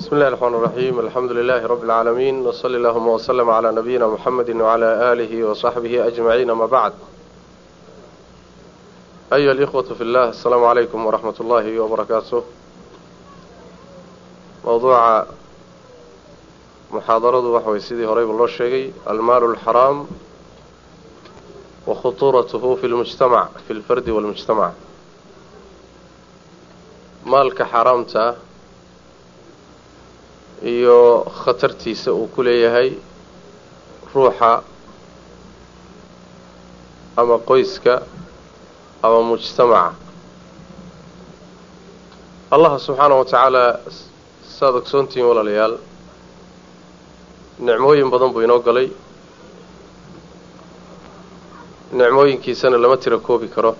بسم الله الرحمن الرحيم الحمد لله رب العالمين وصلى اللهم وسلم على نبينا محمد وعلى آله وصحبه أجمعين ما بعد أيها الإخوة في الله السلام عليكم ورحمة الله وبركاته موضوع محاضرة وحوي سيدي هريب الله الشيقي المال الحرام وخطورته في المجتمع في الفرد والمجتمع maalka xaaraamta iyo khatartiisa uu ku leeyahay ruuxa ama qoyska ama mujtamaca allaha subxaanahu wa tacaala saad ogsoontihiin walaalayaal nicmooyin badan buu inoo galay nicmooyinkiisana lama tira koobi karo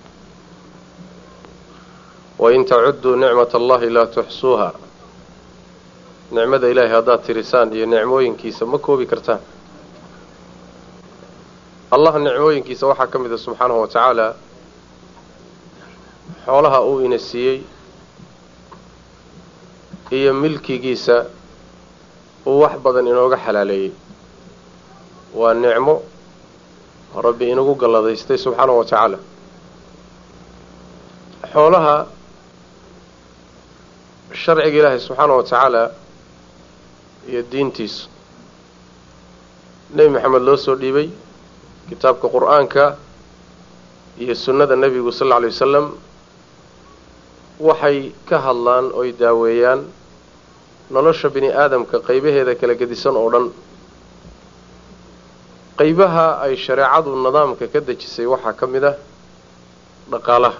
wain tacudduu nicmata allahi laa tuxsuuha nicmada ilaahay haddaad tirisaan iyo nicmooyinkiisa ma koobi kartaan allah nicmooyinkiisa waxaa ka mid a subxaanahu wa tacaala xoolaha uu ina siiyey iyo milkigiisa uu wax badan inooga xalaaleeyey waa nicmo rabbi inagu galladaystay subxaanahu wa tacaala xoolaha sharciga ilaahay subxaanahu wa tacaala iyo diintiisu nebi maxamed loo soo dhiibay kitaabka qur-aanka iyo sunnada nebigu sal alla alay wasalam waxay ka hadlaan oy daaweeyaan nolosha bini aadamka qaybaheeda kala gedisan oo dhan qaybaha ay shareecadu nidaamka ka dejisay waxaa ka mid ah dhaqaalaha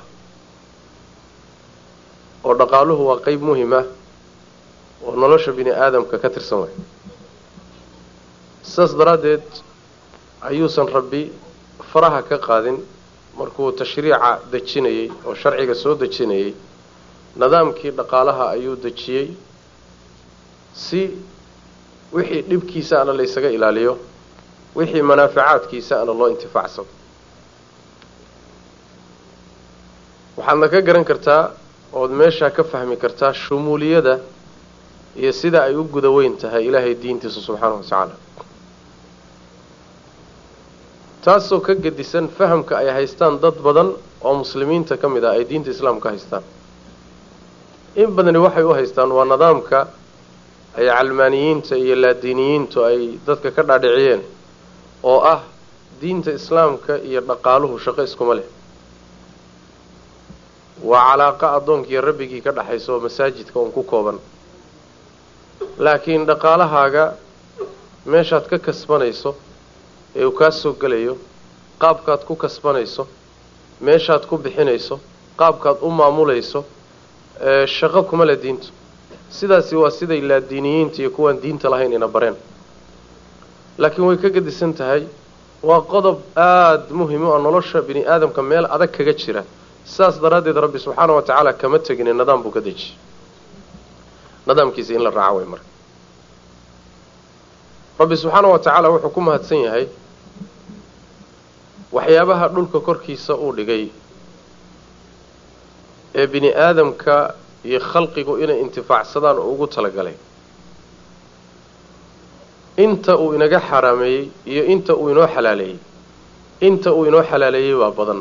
oo dhaqaaluhu waa qeyb muhim ah oo nolosha bini aadamka ka tirsan way sidaas daraaddeed ayuusan rabbi faraha ka qaadin markuu tashriica dejinayey oo sharciga soo dejinayey nidaamkii dhaqaalaha ayuu dejiyey si wixii dhibkiisa ana la ysaga ilaaliyo wixii manaaficaadkiisa ana loo intifaacsado waxaadna ka garan kartaa ood meeshaa ka fahmi kartaa shumuuliyada iyo sida ay u guda weyn tahay ilaahay diintiisa subxaanahu wa tacaala taasoo ka gedisan fahamka ay haystaan dad badan oo muslimiinta ka mid ah ay diinta islaamka haystaan in badani waxay u haystaan waa nidaamka ay calmaaniyiinta iyo laadiiniyiintu ay dadka ka dhaadhiciyeen oo ah diinta islaamka iyo dhaqaaluhu shaqo iskuma leh waa calaaqa addoonkiiyo rabbigii ka dhaxaysa oo masaajidka uun ku kooban laakiin dhaqaalahaaga meeshaad ka kasbanayso ee uu kaa soo gelayo qaabkaad ku kasbanayso meeshaad ku bixinayso qaabkaad u maamulayso shaqo kuma le diintu sidaasi waa siday laadiiniyiinta iyo kuwaan diinta lahayn ina bareen laakiin way ka gedisan tahay waa qodob aada muhim u ah nolosha bini aadamka meel adag kaga jira sidaas daraaddeed rabbi subxaana wa tacaala kama tegine nidaam buu ka dejiyey nidaamkiisa in la raaco way marka rabbi subxaana wa tacaala wuxuu ku mahadsan yahay waxyaabaha dhulka korkiisa uu dhigay ee bini aadamka iyo khalqigu inay intifaacsadaan oo ugu talagalay inta uu inaga xaraameeyey iyo inta uu inoo xalaaleeyey inta uu inoo xalaaleeyey waa badan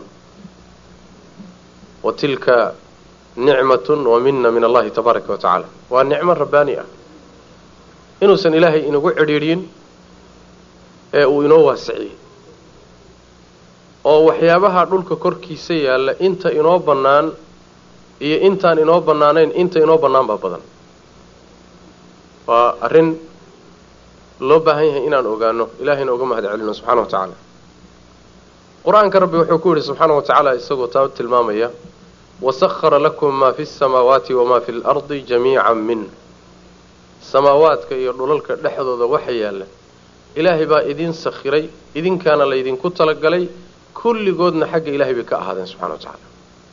wa tilka nicmatun wa mina min allahi tabaaraka wa tacaala waa nicmo rabbaani ah inuusan ilaahay inagu cidhiidhin ee uu inoo waasiciyey oo waxyaabaha dhulka korkiisa yaalla inta inoo bannaan iyo intaan inoo bannaanayn inta inoo bannaan baa badan waa arrin loo baahan yahay inaan ogaano ilahayna uga mahad celino subxana wa tacaala qur-aanka rabbi wuxuu ku yidhi subxaana wa tacaala isagoo taa tilmaamaya wasahara lakum maa fi samaawaati wamaa fi lardi jamiican min samaawaadka iyo dhulalka dhexdooda waxa yaalla ilaahay baa idin sakhiray idinkaana laydinku talagalay kulligoodna xagga ilahay bay ka ahaadeen subxana wa tacaala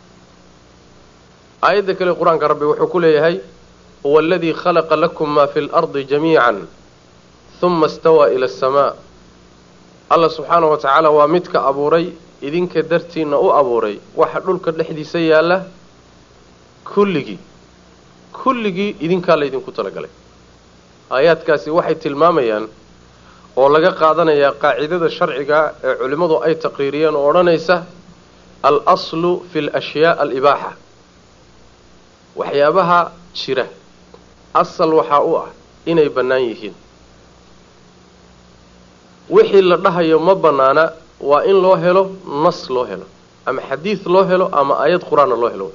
aayadda kale qur-aanka rabbi wuxuu ku leeyahay huwa aladii khalaqa lakum maa fi lardi jamiican huma istawaa ila asamaa alla subxaana wa tacaala waa midka abuuray idinka dartiinna u abuuray waxa dhulka dhexdiisa yaalla kulligii kulligii idinkaa laydinku talagalay aayaadkaasi waxay tilmaamayaan oo laga qaadanayaa qaacidada sharciga ee culimmadu ay taqriiriyeen oo odhanaysa al aslu fi alashyaa alibaaxa waxyaabaha jira asal waxaa u ah inay bannaan yihiin wixii la dhahayo ma bannaana waa in loo helo nas loo helo ama xadiid loo helo ama aayad qur-aanna loo helo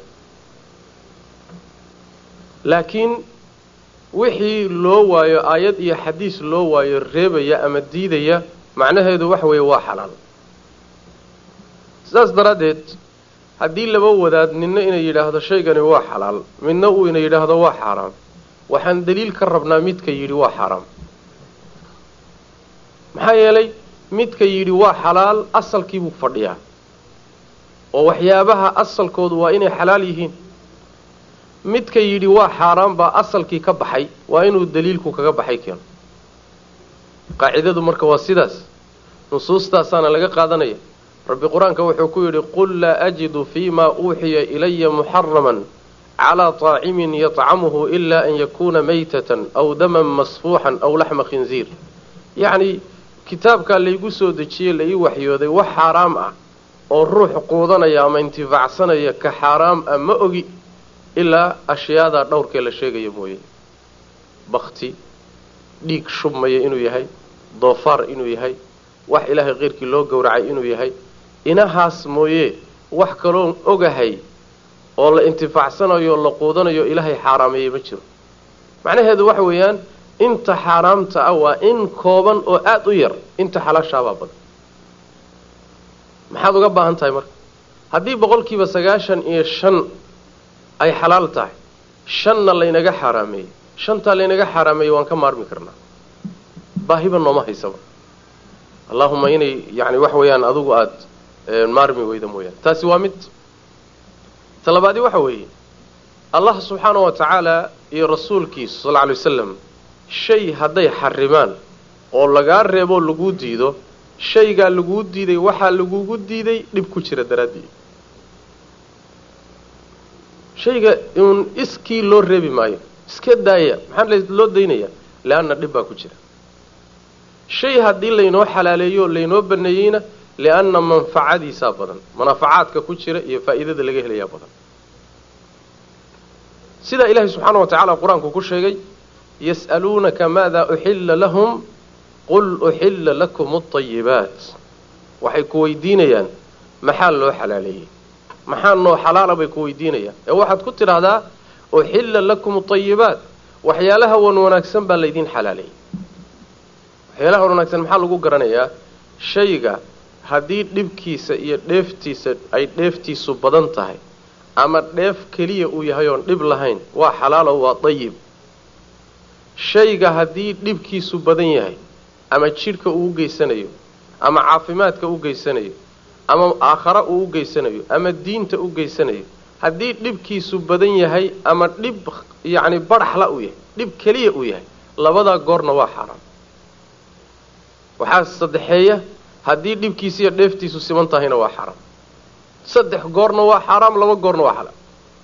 laakiin wixii loo waayo aayad iyo xadiis loo waayo reebaya ama diidaya macnaheedu waxa weeye waa xalaal sidaas daraaddeed haddii laba wadaad ninna inay yidhaahdo shaygani waa xalaal midna uu ina yidhaahdo waa xaaraam waxaan daliil ka rabnaa midka yidhi waa xaaraam maxaa yeelay midka yidhi waa xalaal asalkiibuu fadhiyaa oo waxyaabaha asalkoodu waa inay xalaal yihiin midka yidhi waa xaaraan baa asalkii ka baxay waa inuu daliilku kaga baxay keeno qaacidadu marka waa sidaas nusuustaasaana laga qaadanaya rabbi qur-aanka wuxuu ku yidhi qul laa ajidu fiimaa uuxiya ilaya muxaraman calaa طaacimin yطcamuhu ila an yakuuna maytatan aw daman masfuuxan aw laxma khinziir yacni kitaabkaa laygu soo dejiyey la ii waxyooday wax xaaraam ah oo ruux quudanaya ama intifaacsanaya ka xaaraam ah ma ogi ilaa ashyaadaa dhowrkee la sheegaya mooye bakti dhiig shubmaya inuu yahay doofaar inuu yahay wax ilaahay keyrkii loo gowracay inuu yahay inahaas mooye wax kaloon ogahay oo la intifaacsanayo o la quudanayo ilaahay xaaraameeyey ma jiro macnaheedu waxa weeyaan inta xaaraamta ah waa in kooban oo aada u yar inta xalaashaabaa badan maxaad uga baahan tahay marka haddii boqolkiiba sagaashan iyo shan ay xalaal tahay shanna laynaga xaaraameeyey shantaa laynaga xaaraameeyey waan ka maarmi karnaa baahiba nooma haysaba allahuma inay yani wax weeyaan adigu aada maarmi weyda mooyaane taasi waa mid talabaadi waxa weeye allah subxaana wa tacaala iyo rasuulkiisu sal lla alay wasalam shay hadday xarimaan oo lagaa reeboo laguu diido shaygaa laguu diiday waxaa lagugu diiday dhib ku jira daraaddii shayga uun iskii loo reebi maayo iska daaya maxaa loo daynaya leanna dhib baa ku jira shay haddii laynoo xalaaleeyo laynoo baneeyeyna lianna manfacadiisaa badan manaafacaadka ku jira iyo faa'iidada laga helayaa badan sidaa ilaahay subxaana wa tacaala qur-aanku ku sheegay yas'aluunaka maada uxilla lahum qul uxilla lakum alطayibaat waxay ku weydiinayaan maxaa loo xalaaleeyey maxaa noo xalaala bay ku weydiinayaan ee waxaad ku tidhaahdaa uxilla lakum alطayibaat waxyaalaha wan wanaagsan baa laydin xalaaleeyey waxyaalaha wan wanaagsan maxaa lagu garanayaa shayga haddii dhibkiisa iyo dheeftiisa ay dheeftiisu badan tahay ama dheef keliya uu yahay oon dhib lahayn waa xalaalo waa dayib shayga haddii dhibkiisu badan yahay ama jidhka uu u geysanayo ama caafimaadka u geysanayo ama aakhara uu u geysanayo ama diinta u geysanayo haddii dhibkiisu badan yahay ama dhib yacni badhaxla uu yahay dhib keliya uu yahay labadaa goorna waa xaaraam waxaa saddexeeya haddii dhibkiisa iyo dheeftiisu siman tahayna waa xaaraam saddex goorna waa xaaraam laba goorna waa xalaal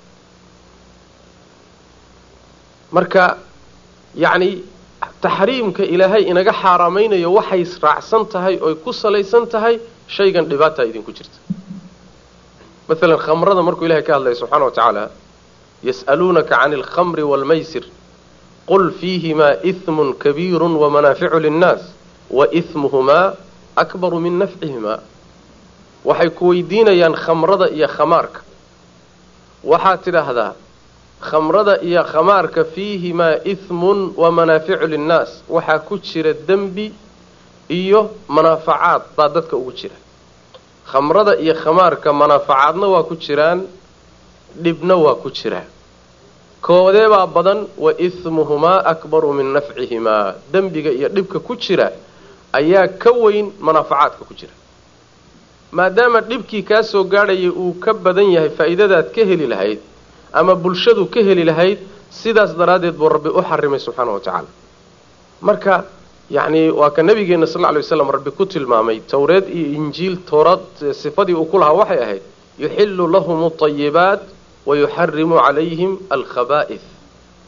marka yacni taxriimka ilaahay inaga xaaraamaynayo waxay raacsan tahay oy ku salaysan tahay shaygan dhibaataa idinku jirta maalan khamrada markuu ilahay ka hadlaya subxaana wa tacaala yas'aluunaka cani alkhamri waalmaysir qul fiihimaa ihmun kabiiru wamanaaficu linnaas wa ihmuhumaa akbaru min nafcihimaa waxay ku weydiinayaan khamrada iyo khamaarka waxaad tidhaahdaa khamrada iyo khamaarka fiihimaa ihmun wa manaaficu linnaas waxaa ku jira dembi iyo manaafacaad baa dadka ugu jira khamrada iyo khamaarka manaafacaadna waa ku jiraan dhibna waa ku jiraa koodeebaa badan wa ihmuhumaa akbaru min nafcihimaa dembiga iyo dhibka ku jira ayaa ka weyn manaafacaadka ku jira maadaama dhibkii kaa soo gaadhayay uu ka badan yahay faa'iidadaad ka heli lahayd ama bulshadu ka heli lahayd sidaas daraaddeed buu rabbi u xarimay subxaana wa tacaala marka yacni waa ka nabigeenna sal lla lay waslam rabbi ku tilmaamay towreed iyo injiil towraad sifadii uu ku lahaa waxay ahayd yuxillu lahum alطayibaat wa yuxarimu calayhim alkhabaa'ih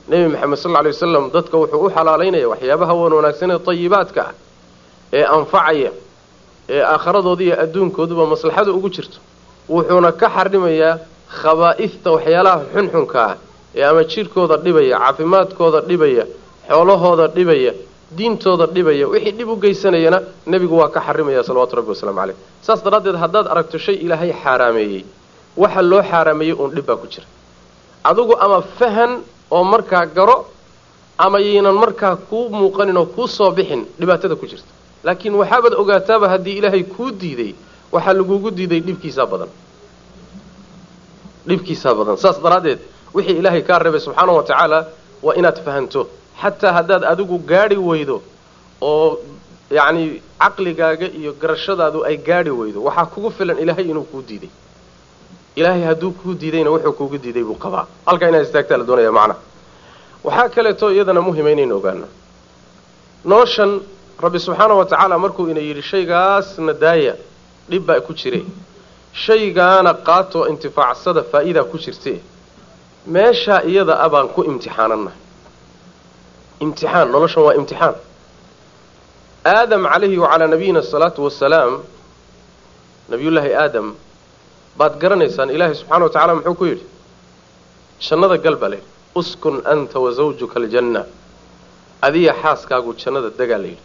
nebi maxamed sal lla lay wasalam dadka wuxuu u xalaalaynaya waxyaabaha wan wanaagsan ee tayibaadka ah ee anfacaya ee aakhiradooda iyo adduunkooduba maslaxada ugu jirto wuxuuna ka xarimayaa khabaa'ifta waxyaalaha xunxunka ah ee ama jidhkooda dhibaya caafimaadkooda dhibaya xoolahooda dhibaya diintooda dhibaya wixii dhib u geysanayana nebigu waa ka xarimaya salawatu rabbi wasalaamu caleyh saas daraaddeed haddaad aragto shay ilaahay xaaraameeyey waxa loo xaaraameeyey uun dhib baa ku jira adigu ama fahan oo markaa garo ama yaynan markaa kuu muuqanin oo kuu soo bixin dhibaatada ku jirta laakiin waxaabaad ogaataaba haddii ilaahay kuu diiday waxaa lagugu diiday dhibkiisaa badan dhibkiisaa badan saas daraaddeed wixii ilaahay kaa reebay subxaana wa tacaala waa inaad fahanto xataa haddaad adigu gaadhi weydo oo yacni caqligaaga iyo garashadaadu ay gaadhi weydo waxaa kugu filan ilaahay inuu kuu diiday ilaahay hadduu kuu diidayna wuxuu kuugu diiday buu qabaa halkaa inaad istaagtaa la doonaya macnaha waxaa kaleeto iyadana muhima inaynu ogaano noloshan rabbi subxaana wa tacaala markuu ina yidhi shaygaasna daaya dhib baa ku jire shaygaana qaato intifaacsada faa'iidaa ku jirte meeshaa iyada a baan ku imtixaanannahay imtixaan noloshan waa imtixaan aadam calayhi wacalaa nabiyina asalaatu wasalaam nabiyullaahi aadam baad garanaysaan ilaahay subxana wa tacala muxuu ku yidhi jannada gal baa layidhi uskun anta wa zawjuka aljanna adiya xaaskaagu jannada degaa la yidhi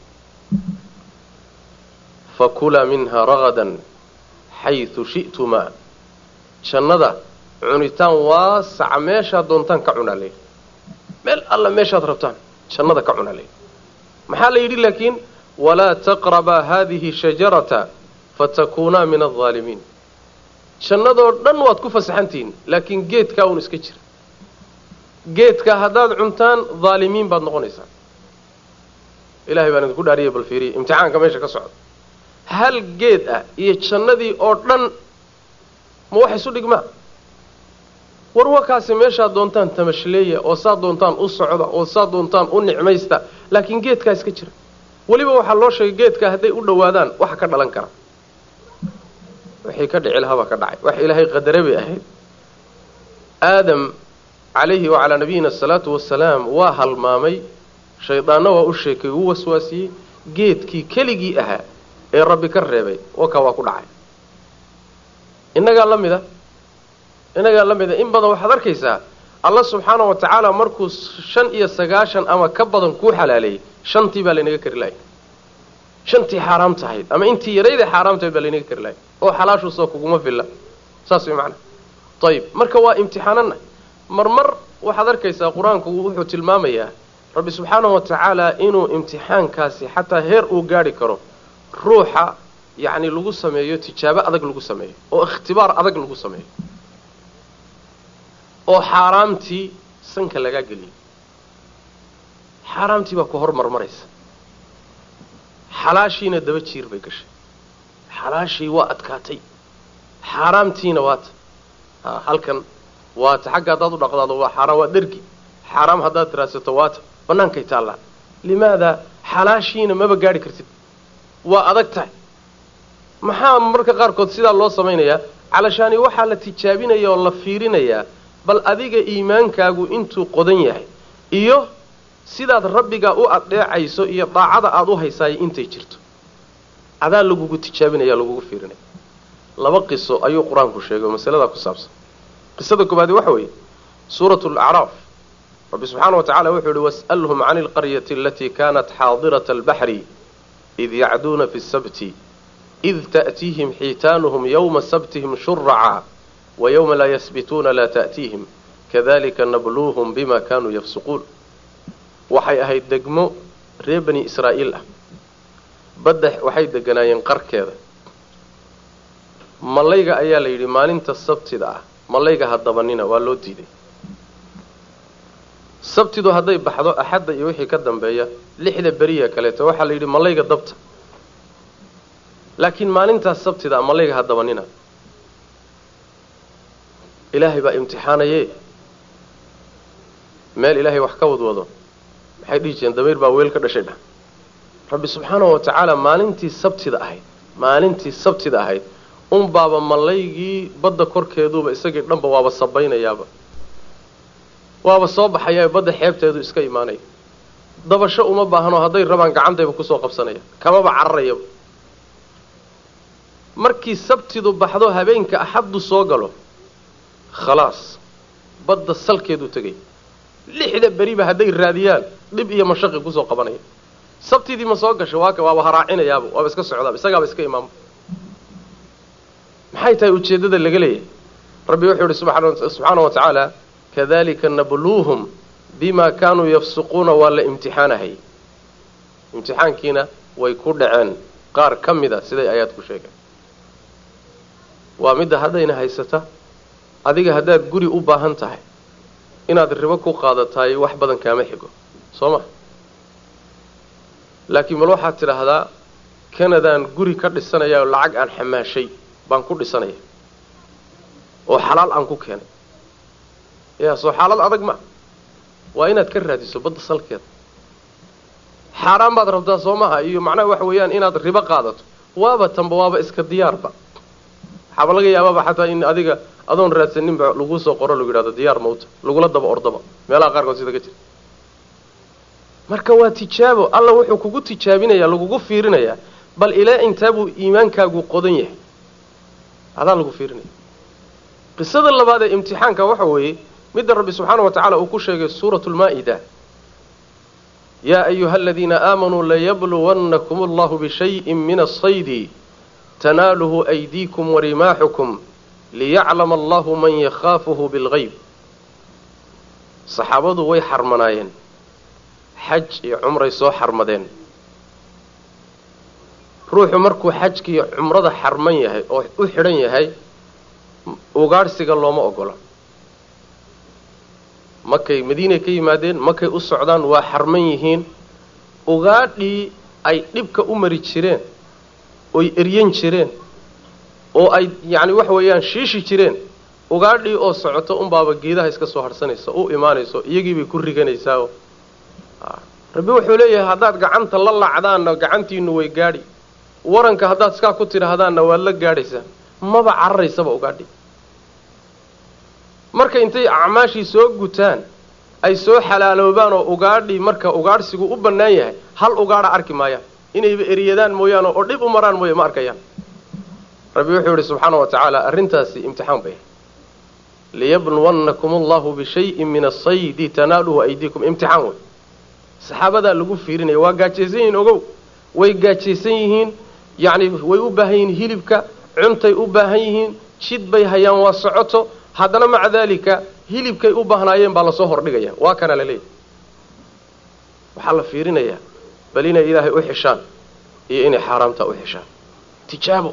fakulaa minha ragadan xaysu shi'tumaa jannada cunitaan waasaca meeshaad doontaan ka cunaa layidhi meel alla meeshaad rabtaan jannada ka cunaa layidhi maxaa la yidhi laakiin walaa taqrabaa haadihi shajarata fatakuunaa min aldaalimiin jannadoo dhan waad ku fasaxantihiin laakiin geedkaa uun iska jira geedka haddaad cuntaan daalimiin baad noqonaysaan ilahay baan idinku dhaariyay bal fiiriya imtixaanka meesha ka socda hal geed ah iyo jannadii oo dhan ma wax isu dhigmaa war wakaasi meeshaad doontaan tamashleeya oo saad doontaan u socda oo saad doontaan u nicmaysta laakiin geedkaa iska jira weliba waxaa loo sheegay geedka hadday u dhowaadaan waxa ka dhalan kara wixii ka dhici lahabaa ka dhacay wax ilaahay qadare bay ahayd aadam calayhi wacalaa nabiyina asalaatu wasalaam waa halmaamay shaydaanna waa u sheekay wuu waswaasiyey geedkii keligii ahaa ee rabbi ka reebay wakaa waa ku dhacay innagaa la mida innagaa la mida in badan waxaad arkaysaa alla subxaana wa tacaala markuu shan iyo sagaashan ama ka badan kuu xalaaleeyey shantii baa laynaga kari lahay shantii xaaraamta ahayd ama intii yarayda xaaraamtahayd baa laynaga kari lahay oo xalaashuusoo kuguma filla saas way macnaa ayib marka waa imtixaanana marmar waxaad arkaysaa qur-aanku wuxuu tilmaamayaa rabbi subxaanahu wa tacaala inuu imtixaankaasi xataa heer uu gaadhi karo ruuxa yacni lagu sameeyo tijaabo adag lagu sameeyo oo ikhtibaar adag lagu sameeyo oo xaaraamtii sanka lagaa geliyay xaaraamtii baa ku hor marmaraysa xalaashiina daba jiir bay gashay xalaashii waa adkaatay xaaraamtiina waata ha halkan waata xagga haddaad u dhaqdaado waa xaaraam waa dhergi xaaraam haddaad tiraadsato waata bannaankay taallaa limaadaa xalaashiina maba gaadhi kartid waa adag tahay maxaa marka qaarkood sidaa loo samaynayaa calashaani waxaa la tijaabinaya oo la fiirinayaa bal adiga iimaankaagu intuu qodan yahay iyo sidaad rabbigaa u adheecayso iyo daacada aada u haysaayo intay jirto adaa lagugu tijaabinaya lagugu fiirinaya laba qiso ayuu qur-aanku sheegay oo masaladaa ku saabsan qisada koobaadi waxa weeye suuratu alacraaf rabbi subxaana wa tacala wuxuu yihi was'alhum cani alqaryati alatii kanat xaadirata albaxri id yacduuna fi sabti id ta'tiihim xiitaanuhum yowma sabtihim shuraca wa yowma laa yasbituuna laa ta'tiihim kadalika nabluuhum bima kanuu yafsuquun waxay ahayd degmo reer bani israa'iil ah badda waxay deganaayeen qarkeeda mallayga ayaa la yidhi maalinta sabtida ah mallayga ha dabanina waa loo diiday sabtidu hadday baxdo axadda iyo wixii ka dambeeya lixda beriya kaleeto waxaa la yidhi mallayga dabta laakiin maalintaas sabtida ah mallayga ha dabanina ilaahay baa imtixaanaye meel ilaahay wax ka wadwado maxay dhihi jireen damiir baa weel ka dhashay dhah rabbi subxaanahu wa tacaala maalintii sabtida ahayd maalintii sabtida ahayd unbaaba mallaygii badda korkeeduuba isagii dhanba waaba sabaynayaaba waaba soo baxayaa badda xeebteedu iska imaanaya dabasho uma baahno hadday rabaan gacantayba kusoo qabsanaya kamaba cararayaba markii sabtidu baxdo habeenka axaddu soo galo khalaas badda salkeedu tegay lixda beriba hadday raadiyaan dhib iyo mashaqi kusoo qabanaya sabtidii ma soo gasho waaka waaba haraacinayaaba waaba iska socdaaba isagaaba iska imaama maxay tahay ujeeddada laga leeyahay rabbi wuxuu yihi subxaana wa tacaala kadalika nabluuhum bima kaanuu yafsuquuna waa la imtixaanahay imtixaankiina way ku dhaceen qaar ka mida siday ayaad ku sheegeen waa midda haddayna haysata adiga haddaad guri u baahan tahay inaad ribo ku qaadataay wax badan kaama xigo soo ma laakiin bal waxaad tidhaahdaa kanadaan guri ka dhisanaya oo lacag aan xamaashay baan ku dhisanaya oo xalaal aan ku keenay yaa soo xaalad adag ma waa inaad ka raadiso badda salkeeda xaaraan baad rabtaa soo maha iyo macnaha waxa weeyaan inaad ribo qaadato waaba tanba waaba iska diyaarba waxaaba laga yaabaaba xataa in adiga adoon raadsaninba laguu soo qoro lagu yidhahdo diyaar mawta lagula daba ordaba meelaha qaarkood sida ka jira marka waa tijaabo alla wuxuu kugu tijaabinayaa lagugu fiirinayaa bal ilaa intaabuu iimaankaagu qodan yahay adaa lagu fiirinaya qisada labaad ee imtixaanka waxa weeye midda rabbi subxaana wa tacala uu ku sheegay suuratu lmaa-ida yaa ayuha aladiina aamanuu layabluwannakum allahu bishayin min asaydi tanaaluhu aydiikum warimaaxukum liyaclama allahu man yakhaafuhu bilgayb saxaabadu way xarmanaayeen xaj iyo cumray soo xarmadeen ruuxu markuu xajka iyo cumrada xarman yahay oo u xidhan yahay ugaadhsiga looma ogola markay madiinay ka yimaadeen markay u socdaan waa xarman yihiin ugaadhii ay dhibka u mari jireen oy eryan jireen oo ay yacni waxa weeyaan shiishi jireen ugaadhii oo socoto unbaaba geedaha iska soo harhsanaysa u imaanayso iyagiibay ku riganaysaa rabbi wuxuu leeyahay haddaad gacanta la lacdaanna gacantiinu way gaadhi waranka haddaad iskaa ku tidhaahdaanna waad la gaadhaysaa maba cararaysaba ugaadhi marka intay acmaashii soo gutaan ay soo xalaaloobaan oo ugaadhii marka ugaadhsigu u bannaan yahay hal ugaadha arki maayaan inayba eriyadaan mooyaane oo dhib u maraan mooye ma arkayaan rabbi wuxuu yihi subxaana wa tacaala arrintaasi imtixaan bay liyabluwannakum allahu bishayin min asaydi tanaaluhu aydiikum imtixaan wey saxaabadaa lagu fiirinaya waa gaajaysan yihiin ogow way gaajaysan yihiin yacni way u baahan yihiin hilibka cuntay u baahan yihiin jid bay hayaan waa socoto haddana maca daalika hilibkay u baahnaayeen baa lasoo hordhigaya waa kana la leeyahy waxaa la fiirinayaa bal inay ilaahay u xishaan iyo inay xaaraamtaa u xishaan tijaabo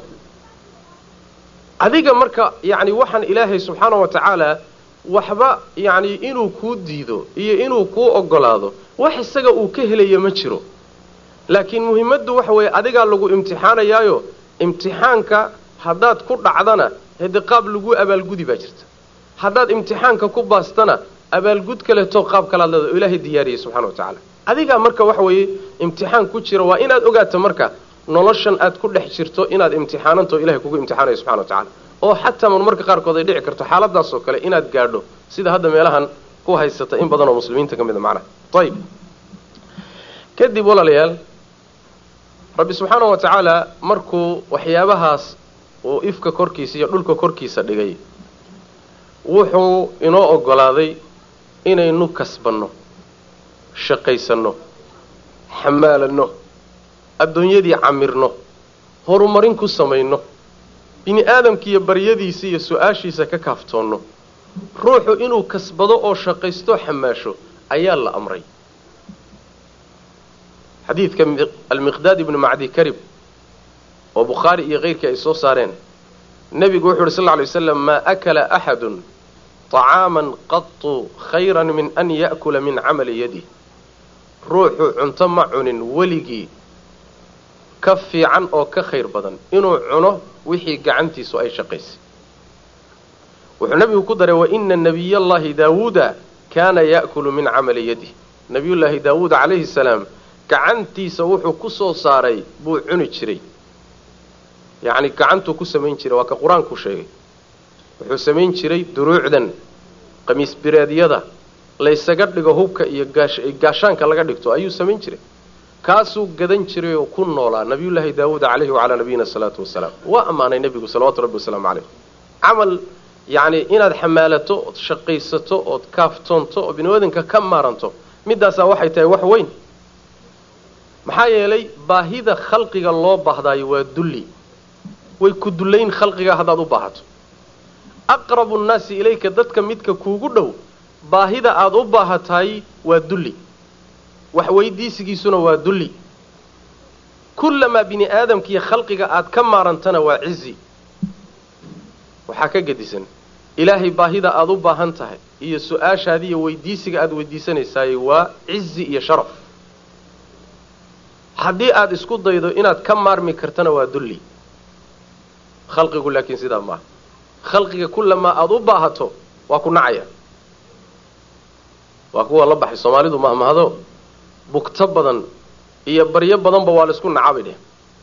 adiga marka yacni waxaan ilaahay subxaana wa tacaala waxba yacni inuu kuu diido iyo inuu kuu ogolaado wax isaga uu ka helayo ma jiro laakiin muhimmaddu waxa weeye adigaa lagu imtixaanayaayo imtixaanka haddaad ku dhacdana hede qaab lagu abaalgudi baa jirta haddaad imtixaanka ku baastana abaalgud kaleeto qaab kalaad leeda oo ilaahay diyaariyey subxana wa tacaala adigaa marka waxa weeye imtixaan ku jira waa inaad ogaato marka noloshan aad ku dhex jirto inaad imtixaanantao ilahay kugu imtixaanayo subxana wa tacala oo xataa marmarka qaarkood ay dhici karto xaaladaasoo kale inaad gaadho sida hadda meelahan ku haysata in badan oo muslimiinta ka mid a macnaha ayib kadib walaalayaal rabbi subxaana wa tacaala markuu waxyaabahaas uu ifka korkiisa iyo dhulka korkiisa dhigay wuxuu inoo ogolaaday inaynu kasbanno shaqaysanno xamaalanno addoonyadii camirno horumarin ku samayno bini aadamkiiyo baryadiisa iyo su-aashiisa ka kaaftoonno ruuxu inuu kasbado oo shaqaysto xamaasho ayaa la amray xadiidka almiqdaad ibnu macdi karib oo bukhaari iyo keyrkii ay soo saareen nebigu wuxu uhi sal lla alay waslam maa akala axadun طacaaman qatu khayra min an ya'kula min camali yadih ruuxu cunto ma cunin weligii ka fiican oo ka khayr badan inuu cuno wixii gacantiisu ay shaqaysay wuxuu nebigu ku daray waina nabiy allahi daawuuda kaana ya'kulu min camali yadih nabiyullaahi daawuud calayhi salaam gacantiisa wuxuu ku soo saaray buu cuni jiray yacni gacantuu ku samayn jiray waa ka qur-aanku sheegay wuxuu samayn jiray duruucdan qamiis bireedyada laysaga dhigo hubka iyo gaashaanka laga dhigto ayuu samayn jiray kaasuu gadan jiray oo ku noolaa nabiyullaahi daawuud calayhi wacalaa nabiyina salaatu wasalaam waa ammaanay nebigu salawatu rabbi wasalaamu caleyh camal yacni inaad xamaalato ood shaqaysato ood kaaftoonto oo biniaadanka ka maaranto midaasaa waxay tahay wax weyn maxaa yeelay baahida khalqiga loo baahdaayo waa dulli way ku dullayn khalqiga haddaad u baahato aqrabu nnaasi ilayka dadka midka kuugu dhow baahida aada u baahatahay waa dulli wax weydiisigiisuna waa dulli kullamaa bini aadamkiiyo khalqiga aad ka maarantana waa cizi waxaa ka gedisan ilaahay baahida aada u baahan tahay iyo su-aashaadi iyo weydiisiga aada weydiisanaysaay waa cizi iyo sharaf haddii aada isku daydo inaad ka maarmi kartana waa dulli khalqigu laakiin sidaa maaha khalqiga kullamaa aada u baahato waa ku nacaya waa kuwa la baxay soomaalidu mahmahdo bugto badan iyo baryo badanba waa laisku nacabay dheh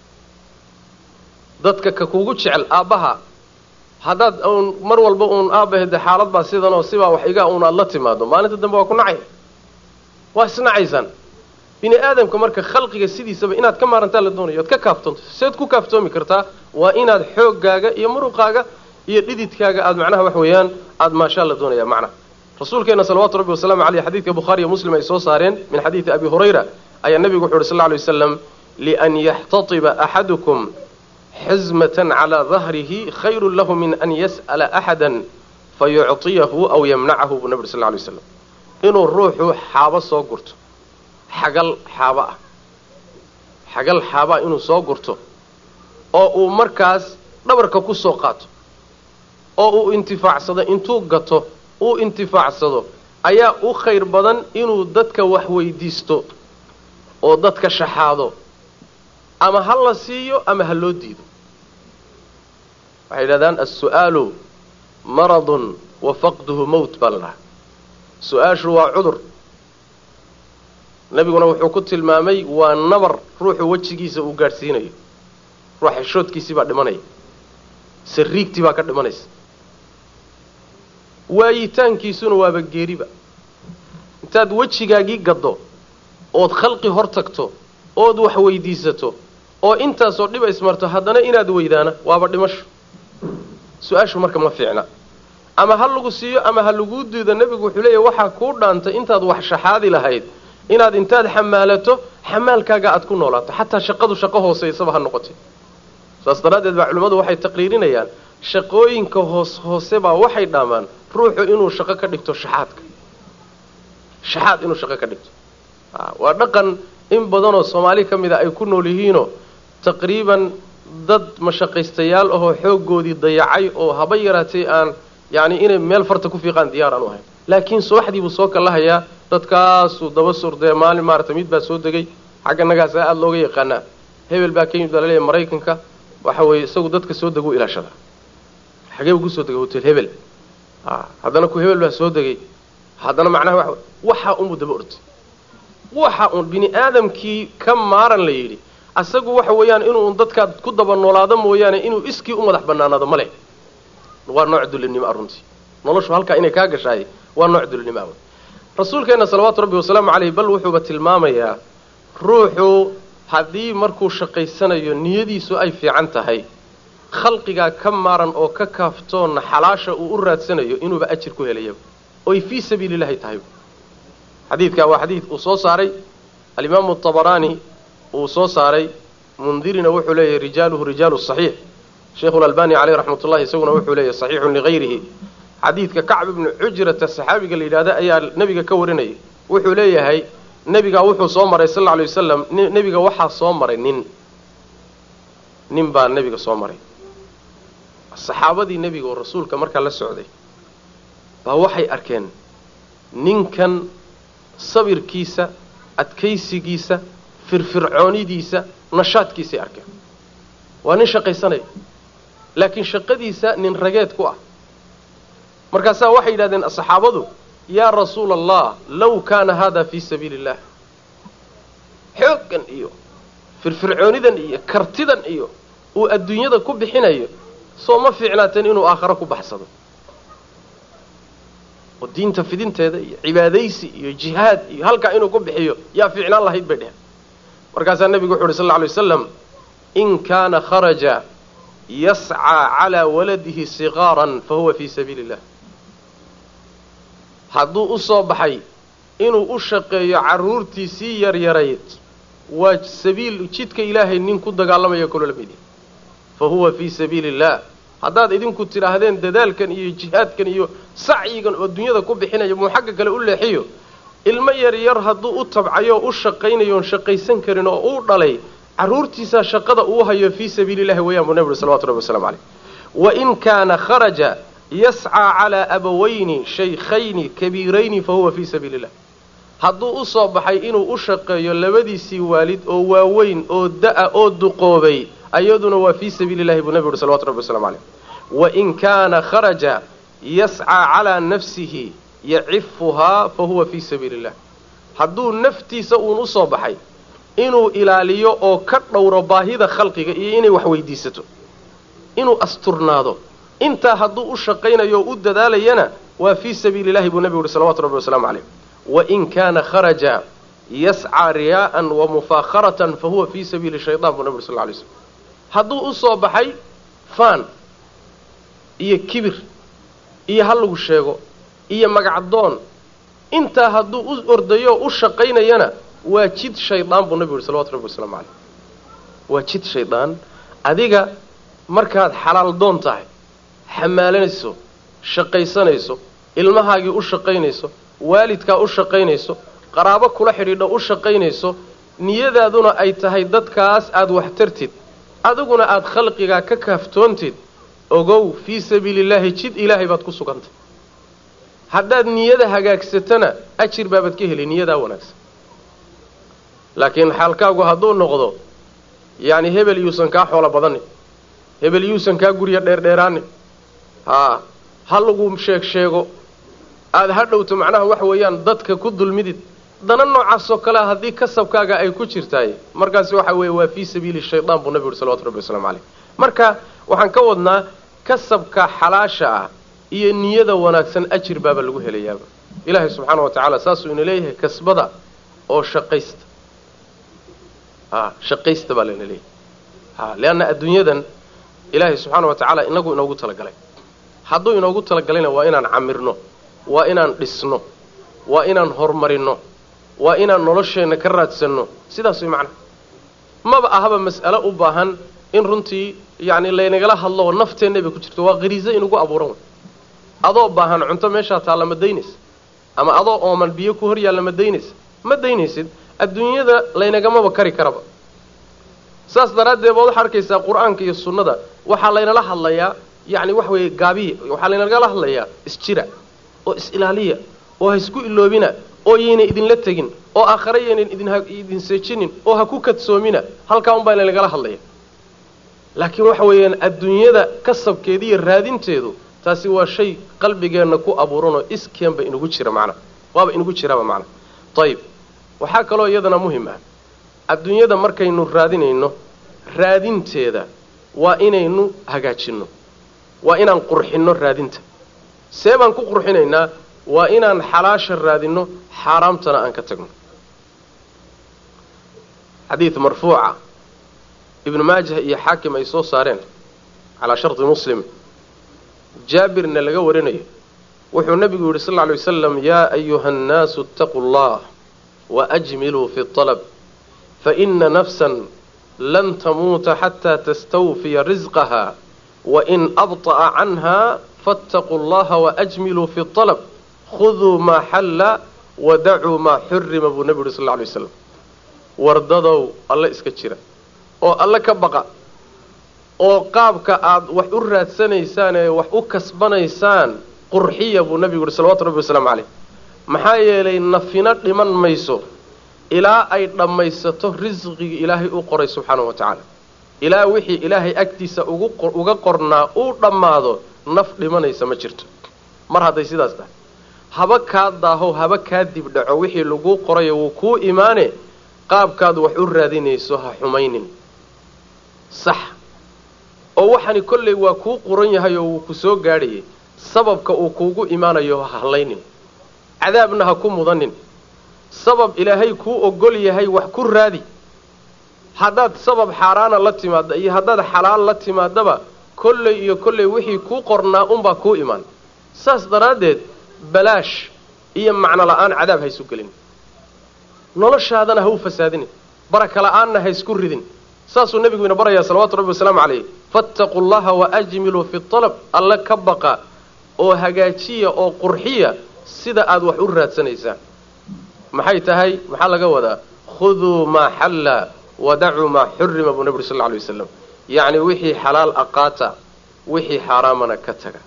dadka ka kuugu jecel aabbaha haddaad uun mar walba uun aabahede xaalad baa sidan oo sibaa wax igaa uun aada la timaado maalinta dambe waa ku nacaya waa isnacaysaan bini aadamka marka khalqiga sidiisaba inaad ka maarantaa la doonayo oad ka kaaftoonto seed ku kaaftoomi kartaa waa inaad xooggaaga iyo muruqaaga iyo dhididkaaga aada macnaha wax weeyaan aada maashaa la doonaya macnaha rasuulkeena salawaatu rabbi wasalaamu caleyh xadiidka bukhaari iyo muslim ay soo saareen min xadiidi abi hurayra ayaa nebigu wuxu uhi sal lla lay wasalam lian yaxtatiba axadukum xizmatan calaa dahrihi khayrun lahu min an yas'ala axada fayuctiyahu aw yamnacahu buu nebi uri sal lla lay waslam inuu ruuxu xaabo soo gurto xagal xaabo ah xagal xaabaa inuu soo gurto oo uu markaas dhabarka ku soo qaato oo uu intifaacsado intuu gato uu intifaacsado ayaa u khayr badan inuu dadka wax weydiisto oo dadka shaxaado ama ha la siiyo ama ha loo diido waxay yidhahdaan as-su'aalu maradun wa faqduhu mowt baa la dhahaa su-aashu waa cudur nebiguna wuxuu ku tilmaamay waa nabar ruuxu wejigiisa uu gaadhsiinayo ruuxa xishoodkiisii baa dhimanaya sariigtii baa ka dhimanaysa waayitaankiisuna waaba geeriba intaad wejigaagii gaddo ood khalqi hor tagto ood wax weydiisato oo intaasoo dhiba ismarto haddana inaad weydaana waaba dhimasho su-aashu marka ma fiicna ama ha lagu siiyo ama ha laguu diido nebigu wuxuu leeyahy waxaa kuu dhaantay intaad wax shaxaadi lahayd inaad intaad xamaalato xamaalkaaga aad ku noolaato xataa shaqadu shaqo hooseysaba ha noqotay saas daraaddeed baa culimmadu waxay taqriirinayaan shaqooyinka hoos hoose baa waxay dhaamaan ruuxu inuu shaqo ka dhigto shaxaadka shaxaad inuu shaqo ka dhigto waa dhaqan in badanoo soomaali ka mid a ay ku nool yihiinoo taqriiban dad mashaqaystayaal ahoo xooggoodii dayacay oo haba yaraatay aan yacni inay meel farta ku fiiqaan diyaar aan u ahayn laakiin subaxdii buu soo kallahayaa dadkaasuu daba surdee maalin maaragtay mid baa soo degay xagga nagaasaa aada looga yaqaanaa hebel baa ka yimid baa laleeyahay maraykanka waxa weeye isagu dadka soo deguu ilaashada xagee buu kusoo degay hotel hebel a haddana ku hebel baa soo degay haddana macnaha wa waxaa unbuu daba ortay waxa uun bini aadamkii ka maaran la yidhi asagu waxa weeyaan inuu dadkaad ku daba noolaado mooyaane inuu iskii u madax banaanaado ma leh waa nooc dulinimo runtii noloshu halkaa inay kaa gashaay waa nooc dulinimo ah rasuulkeenna salawaatu rabbi wasalaamu caleyh bal wuxuuba tilmaamayaa ruuxu haddii markuu shaqaysanayo niyadiisu ay fiican tahay khalqigaa ka maaran oo ka kaaftoonna xalaasha uu u raadsanayo inuuba ajir ku helayaba oy fii sabiili llahi tahay xadiidkaa waa xadiid uu soo saaray alimaamu abaraani uu soo saaray mundirina wuxuu leeyahay rijaaluhu rijaalu saxiix sheikhu lalbani caleyh raxmat ullahi isaguna wuxuu leeyahay saxiixun ligayrihi xadiidka kacb ibnu cujrata saxaabiga la yidhahda ayaa nebiga ka warinayay wuxuu leeyahay nebigaa wuxuu soo maray sal lla alay wasalam nebiga waxaa soo maray nin nin baa nebiga soo maray saxaabadii nebiga oo rasuulka markaa la socday baa waxay arkeen ninkan sabirkiisa adkaysigiisa firfircoonidiisa nashaadkiisay arkeen waa nin shaqaysanaya laakiin shaqadiisa nin rageed ku ah markaasaa waxay yidhahdeen saxaabadu yaa rasuula allah low kaana hada fii sabiili illah xooggan iyo firfircoonidan iyo kartidan iyo uu adduunyada ku bixinayo soo ma fiicnaateen inuu aakharo ku baxsado oo diinta fidinteeda iyo cibaadaysi iyo jihaad iyo halkaa inuu ku bixiyo yaa fiicnaan lahayd bay dheheen markaasaa nebigu wuxu uhi sal alla alay wasalam in kaana kharaja yascaa calaa waladihi siqaaran fa huwa fii sabiili illah hadduu u soo baxay inuu u shaqeeyo carruurtiisii yaryarayd waa sabiil jidka ilaahay nin ku dagaalamaya kaloo la mid yahay fa huwa fii sabiili illah haddaad idinku tidhaahdeen dadaalkan iyo jihaadkan iyo sacyigan oo dunyada ku bixinayo muu xagga kale u leexiyo ilmo yar yar hadduu u tabcayo o u shaqaynayo oon shaqaysan karin oo uu dhalay carruurtiisaa shaqada uu hayo fii sabiili illahi weeyaan buu nebi uri salawatu rabbi waslamu caleyh wain kaana kharaja yascaa calaa abawayni shaykhayni kabiirayni fa huwa fii sabiili illah hadduu u soo baxay inuu u shaqeeyo labadiisii waalid oo waaweyn oo da-a oo duqoobay ayaduna waa fii sabiili illahi buu nebi uhi salawatu rabbi waslamu caleyh wain kaana kharaja yascaa calaa nafsihi yacifuhaa fa huwa fii sabiili illah hadduu naftiisa uun u soo baxay inuu ilaaliyo oo ka dhowro baahida khalqiga iyo inay wax weydiisato inuu asturnaado intaa hadduu u shaqaynayo oo u dadaalayana waa fii sabiili illahi buu nebigu uhi salawatu rabbi wasalaamu caleyh wain kaana kharaja yascaa riyaa'an wa mufaakharatan fa huwa fii sabiili shaytaan buu nebi uri sal ly slm hadduu u soo baxay faan iyo kibir iyo ha lagu sheego iyo magacdoon intaa hadduu u ordayo oo u shaqaynayana waa jid shaydaan buu nebigu yuhi salawatu rabbi wasalaamu caleyh waa jid shaydaan adiga markaad xalaal doon tahay xamaalanayso shaqaysanayso ilmahaagii u shaqaynayso waalidkaa u shaqaynayso qaraabo kula xidhiidho u shaqaynayso niyadaaduna ay tahay dadkaas aada wax tartid adiguna aada khalqigaa ka kaaftoontid ogow fii sabiili illaahi jid ilaahay baad ku sugantay haddaad niyada hagaagsatana ajir baabaad ka heli niyadaa wanaagsan laakiin xaalkaagu hadduu noqdo yacni hebel yuusan kaa xoolo badanin hebel yuusan kaa gurya dheerdheeraanin haa ha lagu sheeg sheego aada ha dhowto macnaha waxa weeyaan dadka ku dulmidid dana noocaasoo kalea haddii kasabkaaga ay ku jirtaay markaasi waxa weeye waa fii sabiili shaydaan buu nabi uhi salawatu rabbi waslamu caleyh marka waxaan ka wadnaa kasabka xalaasha ah iyo niyada wanaagsan ajir baaba lagu helayaaba ilaahay subxaana wa tacaala saasuu ina leeyahay kasbada oo shaqaysta a shaqaysta baa layna leeyahay a leanna adduunyadan ilaahay subxaana wa tacaala inagu inoogu talagalay hadduu inoogu talagalayna waa inaan camirno waa inaan dhisno waa inaan horumarino waa inaan nolosheenna ka raadsanno sidaas way macnaha maba ahaba mas'alo u baahan in runtii yacni laynagala hadlo oo nafteenna bay ku jirto waa qariiso inugu abuuran way adoo baahan cunto meeshaa taalla ma daynaysa ama adoo ooman biyo ku hor yaalla ma daynaysa ma daynaysid adduunyada laynagamaba kari karaba saas daraaddeed baad waxaa arkaysaa qur-aanka iyo sunnada waxaa laynala hadlayaa yacni wax weeye gaabiya waxaa laynagala hadlayaa isjira oo is-ilaaliya oo ha isku iloobina oo yaynan idinla tegin oo aakhare yaynan idin idin seejinin oo ha ku kadsoomina halkaa un baa laynagala hadlaya laakiin waxa weeyaan adduunyada kasabkeeda iyo raadinteedu taasi waa shay qalbigeenna ku abuuranoo iskeenba inugu jira macnaha waaba inugu jiraba macnaha ayib waxaa kaloo iyadana muhim ah adduunyada markaynu raadinayno raadinteeda waa inaynu hagaajinno waa inaan qurxinno raadinta see baan ku qurxinaynaa waa inaan xalaasha raadinno xaaraamtana aan ka tagno xadiid marfuuca ibnu maajah iyo xaakim ay soo saareen calaa sharti muslim jaabirna laga warinayo wuxuu nebigu yidhi sal lla alay wasalam yaa ayuha annaasu itaquu allah waajmiluu fi alab faina nafsan lan tamuuta xataa tastawfiya risqaha wain abطa'a canha faاtaquu allaha waajmiluu fi alab khuduu maa xalla wadacuu maa xurima buu nebigu yidhi sal lla alay waslam wardadow alle iska jira oo alle ka baqa oo qaabka aada wax u raadsanaysaan ee wax u kasbanaysaan qurxiya buu nebigu yidhi salawatu rabbi wasalaamu caleyh maxaa yeelay nafina dhiman mayso ilaa ay dhammaysato risqigii ilaahay u qoray subxaanahu wa tacaala ilaa wixii ilaahay agtiisa ugu uga qornaa uu dhammaado naf dhimanaysa ma jirto mar hadday sidaas tahay haba kaa daaho haba kaa dibdhaco wixii laguu qorayo wuu kuu imaane qaabkaad wax u raadinayso ha xumaynin sax oo waxani kollay waa kuu quran yahay oo wuu ku soo gaadhayay sababka uu kuugu imaanayo ha hallaynin cadaabna ha ku mudanin sabab ilaahay kuu ogol yahay wax ku raadi haddaad sabab xaaraana la timaadda iyo haddaad xalaal la timaadaba kolley iyo kolley wixii kuu qornaa unbaa kuu imaan saas daraaddeed balaash iyo macno la'aan cadaab ha isu gelin noloshaadana ha u fasaadinin baraka la'aanna ha isku ridin saasuu nebigu ina barayaa salawatu rabbi wasalaamu calayh fattaquu llaha waajmiluu fi alab alle ka baqa oo hagaajiya oo qurxiya sida aad wax u raadsanaysaan maxay tahay maxaa laga wadaa khuduu maa xalla wadacuu maa xurima buu nebi uri sal lla alay wasalam yacni wixii xalaal aqaata wixii xaaraamana ka taga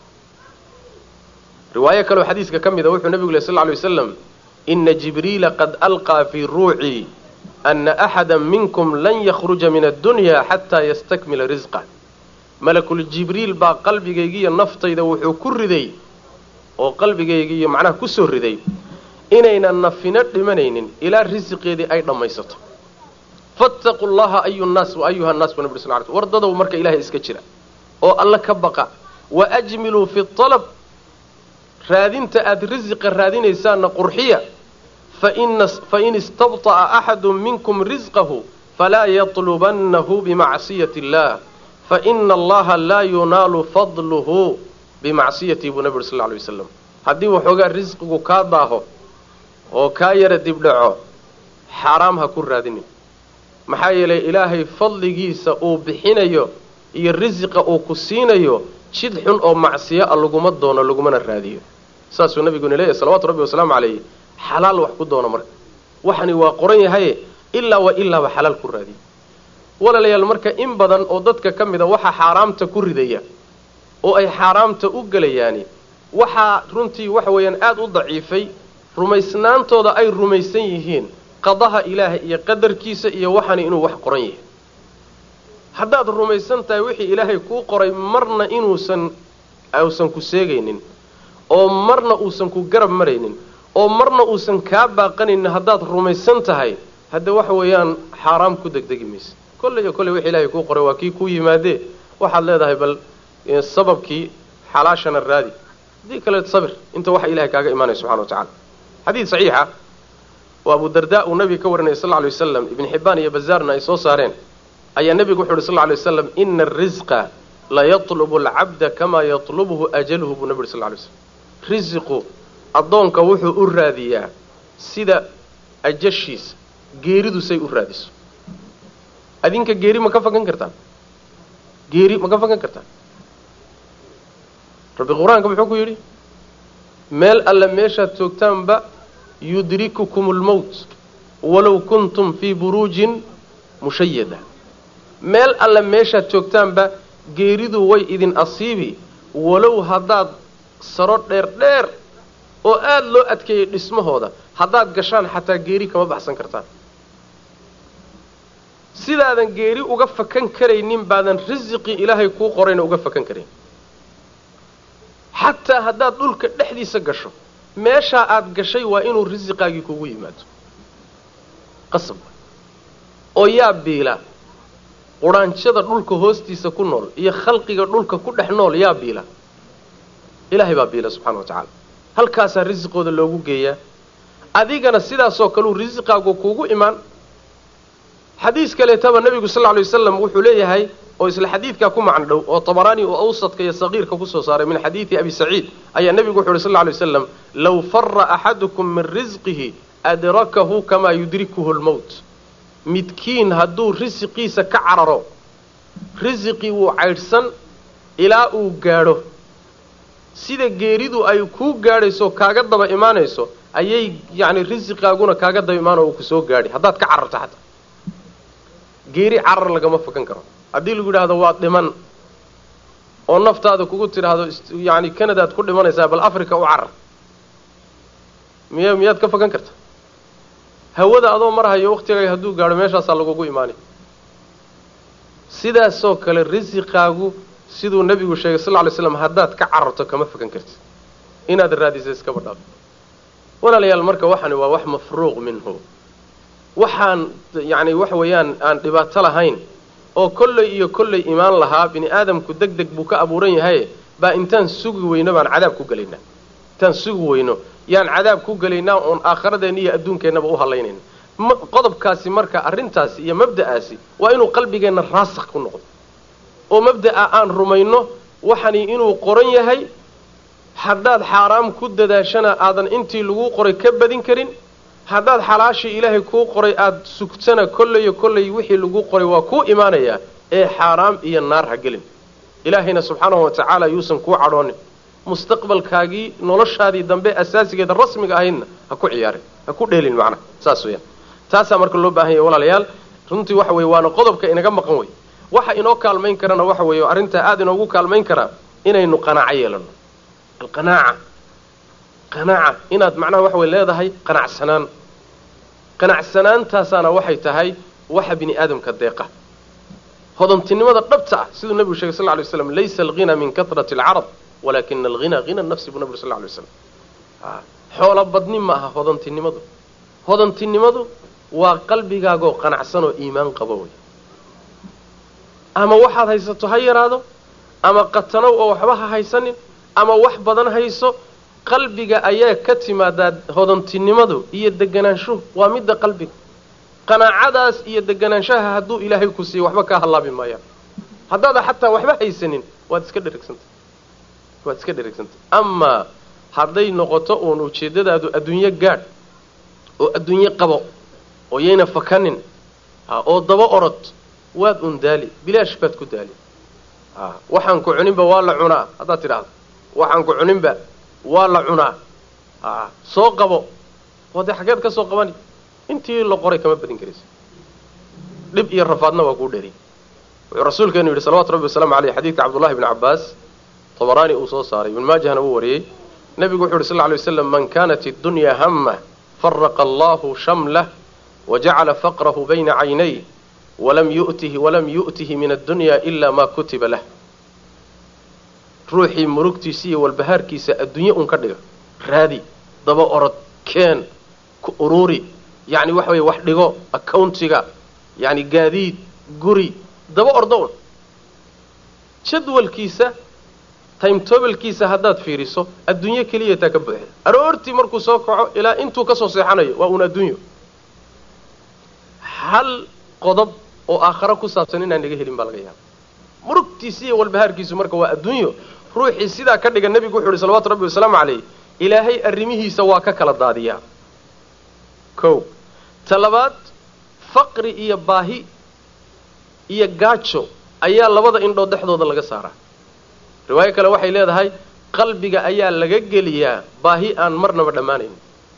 riwaayo kaleo xadiiska ka mida wuxuu nebigu leh sal lla alay wasalam ina jibriila qad alqaa fii ruucii ana axada minkum lan yakhruja min addunya xataa yastakmila risqah malakul jibriil baa qalbigaygiiyo naftayda wuxuu ku riday oo qalbigaygiiyo macnaha ku soo riday inaynan nafino dhimanaynin ilaa risiqeedii ay dhammaysato fattaquu llaha ayu nnaas wa ayuha nnaas buu nabri sal ly war dadow marka ilaahay iska jira oo alle ka baqa wa ajmiluu fi alab raadinta aada risiqa raadinaysaanna qurxiya fain istabطa'a axadu minkum risqahu falaa yatlubannahu bimacsiyati اllah faina allaha laa yunaalu fadluhu bimacsiyatihi buu nabi uri sal ly waslam haddii waxoogaa risqigu kaa daaho oo kaa yara dibdhaco xaaraam ha ku raadinin maxaa yeelay ilaahay fadligiisa uu bixinayo iyo risiqa uu ku siinayo jid xun oo macsiyo a laguma doono lagumana raadiyo saasuu nabiguna leeyahy salawatu rabbi wasalaamu calayh xalaal wax ku doono marka waxani waa qoran yahaye ilaa wa ilaaba xalaal ku raadiyo walaalayaal marka in badan oo dadka ka mid a waxaa xaaraamta ku ridaya oo ay xaaraamta u gelayaani waxaa runtii waxa weeyaan aada u daciifay rumaysnaantooda ay rumaysan yihiin qadaha ilaahay iyo qadarkiisa iyo waxani inuu wax qoran yahay haddaad rumaysan tahay wixii ilaahay kuu qoray marna inuusan uusan ku seegaynin oo marna uusan ku garab maraynin oo marna uusan kaa baaqanaynin haddaad rumaysan tahay hadde waxa weeyaan xaaraam ku degdegi maysa kolley iyo kolley wixii ilaahay kuu qoray waa kii kuu yimaadee waxaad leedahay bal sababkii xalaashana raadi haddii kale sabir inta waxa ilahay kaaga imaanaya subxana wa tacala xadiid saxiixa oo abu darda uu nabiga ka warinaya sal lla alay wasalam ibn xibbaan iyo bazaarna ay soo saareen ayaa nebigu wuxu uhi sal lla alay waslam ina arisqa la yatlubu alcabda kamaa yatlubuhu ajaluhu buu nabi uhi sal lla alay slam risiqu addoonka wuxuu u raadiyaa sida ajashiisa geeridu say u raadiso adinka geeri ma ka fakan kartaan geeri ma ka fakan kartaan rabbi qur-aanka muxuu ku yidhi meel alle meeshaad joogtaanba yudrikukum lmowt walow kuntum fii buruujin mushayada meel alle meeshaad joogtaanba geeridu way idin asiibi walow haddaad saro dheer dheer oo aada loo adkeeyey dhismahooda haddaad gashaan xataa geeri kama baxsan kartaan sidaadan geeri uga fakan karaynin baadan risiqii ilaahay kuu qorayna uga fakan karayn xataa haddaad dhulka dhexdiisa gasho meeshaa aada gashay waa inuu risiqaagii kugu yimaado qasab oo yaa biila qudhaanjada dhulka hoostiisa ku nool iyo khalqiga dhulka ku dhex nool yaa biila ilaahay baa biila subxana wa tacaala halkaasaa risiqooda loogu geeyaa adigana sidaasoo kaleu risiqaagu kuugu imaan xadiis kaleetaba nebigu sal lla alay wasalam wuxuu leeyahay oo isla xadiidkaa ku macno dhow oo tabaraani oo awsadka iyo saqiirka kusoo saaray min xadiidi abi saciid ayaa nebigu wuxu uhi sal lla alay wasalam low fara axadukum min risqihi adrakahu kamaa yudrikuhu lmowt midkiin hadduu risiqiisa ka cararo risiqii wuu caydhsan ilaa uu gaadho sida geeridu ay kuu gaadhayso kaaga daba imaanayso ayay yacni risiqaaguna kaaga daba imaano uu kusoo gaadhi haddaad ka cararto xataa geeri carar lagama fakan karo haddii lagu yidhaahdo waad dhiman oo naftaada kugu tidhaahdo yacni canadaad ku dhimanaysaa bal africa u carar miya miyaad ka fakan karta hawada adoo marhayo waktigaaga hadduu gaadho meeshaasaa lagugu imaanay sidaasoo kale risiqaagu siduu nebigu sheegay sal lla lay slam haddaad ka cararto kama fakan kartid inaad raadisa iskaba dhaaf walaalayaal marka waxani waa wax mafruuq minhu waxaan yacni waxa weeyaan aan dhibaato lahayn oo kolley iyo kolley imaan lahaa bini aadamku deg deg buu ka abuuran yahay baa intaan sugi weyno baan cadaab ku gelaynaa intaan sugi weyno yaan cadaab ku gelaynaa oon aakhiradeenna iyo adduunkeennaba u hadlaynayna qodobkaasi marka arrintaasi iyo mabda'aasi waa inuu qalbigeenna raasakh ku noqdo oo mabda'a aan rumayno waxani inuu qoran yahay haddaad xaaraam ku dadaashana aadan intii lagu qoray ka badin karin haddaad xalaashii ilaahay kuu qoray aada sugtana kolleyo kolley wixii lagu qoray waa kuu imaanayaa ee xaaraam iyo naar ha gelin ilaahayna subxaanahu wa tacaala yuusan kuu cadhoonin mustaqbalkaagii noloshaadii dambe asaasigeeda rasmiga ahaydna ha ku ciyaarin ha ku dheelin macnaha saas weyaan taasaa marka loo baahan yahy walaalayaal runtii waxa weye waana qodobka inaga maqan wey waxa inoo kaalmayn karana waxa weeye arrintaa aada inoogu kaalmayn karaa inaynu qanaaco yeelano alqanaaca qanaaca inaad macnaha waxa way leedahay qanacsanaan qanacsanaantaasaana waxay tahay waxa bini aadamka deeqa hodantinimada dhabta ah siduu nebigu shegay sal ly slam laysa alghina min katrati alcarab walakina alghina hina nafsi buu nebigu sal lay slam xoolo badni ma aha hodantinimadu hodantinimadu waa qalbigaagoo qanacsan oo iimaan qabo wey ama waxaad haysato ha yaraado ama qatanow oo waxba ha haysanin ama wax badan hayso qalbiga ayaa ka timaadaa hodantinimadu iyo deganaanshuhu waa midda qalbiga qanaacadaas iyo deganaanshaha hadduu ilaahay ku siiyo waxba kaa hallaabi maayaan haddaada xataa waxba haysanin waad iska dheregsantay waad iska dheregsantay amaa hadday noqoto uun ujeeddadaadu adduunyo gaadh oo adduunyo qabo oo yayna fakanin oo daba orod waad un daali bilaash baad ku daali waxaan ku cuninba waa la cunaa haddaad tidhaahdo waxaan ku cuninba waa la cunaa soo qabo oo dee xageed ka soo qabani intii la qoray kama badin karaysa dhib iyo rafaadna waa kuu dheri wuxuu rasuulkeenu yidhi salawatu rabbi wasalaamu aleyh xadiidka cabdullahi bni cabbaas tabaraani uu soo saaray ibn maajahna uu wariyey nebigu wuxu yidhi sal ly waslam man kanat iddunyaa hama faraqa allahu shamlah wajacala faqrahu bayna caynay walam yu'tihi walam yu'tihi min addunya ila ma kutiba lah ruuxii murugtiisa iyo walbahaarkiisa adduunye un ka dhiga raadi daba orod keen ku uruuri yacni waxa weye wax dhigo accountiga yacni gaadiid guri daba ordo un jadwalkiisa timetobalkiisa haddaad fiiriso adduunyo keliya taa ka buuxda aroortii markuu soo kaco ilaa intuu ka soo seexanayo waa uun adduunyo hal qodob oo aakharo ku saabsan inaan naga helin baa laga yaaba murugtiisi iyo walbahaarkiisu marka waa adduunyo ruuxii sidaa ka dhiga nebigu wuxu uhi salawatu rabbi wasalaamu calayh ilaahay arrimihiisa waa ka kala daadiyaa kow ta labaad faqri iyo baahi iyo gaajo ayaa labada indhood dhexdooda laga saaraa riwaayo kale waxay leedahay qalbiga ayaa laga geliyaa baahi aan marnaba dhammaanayn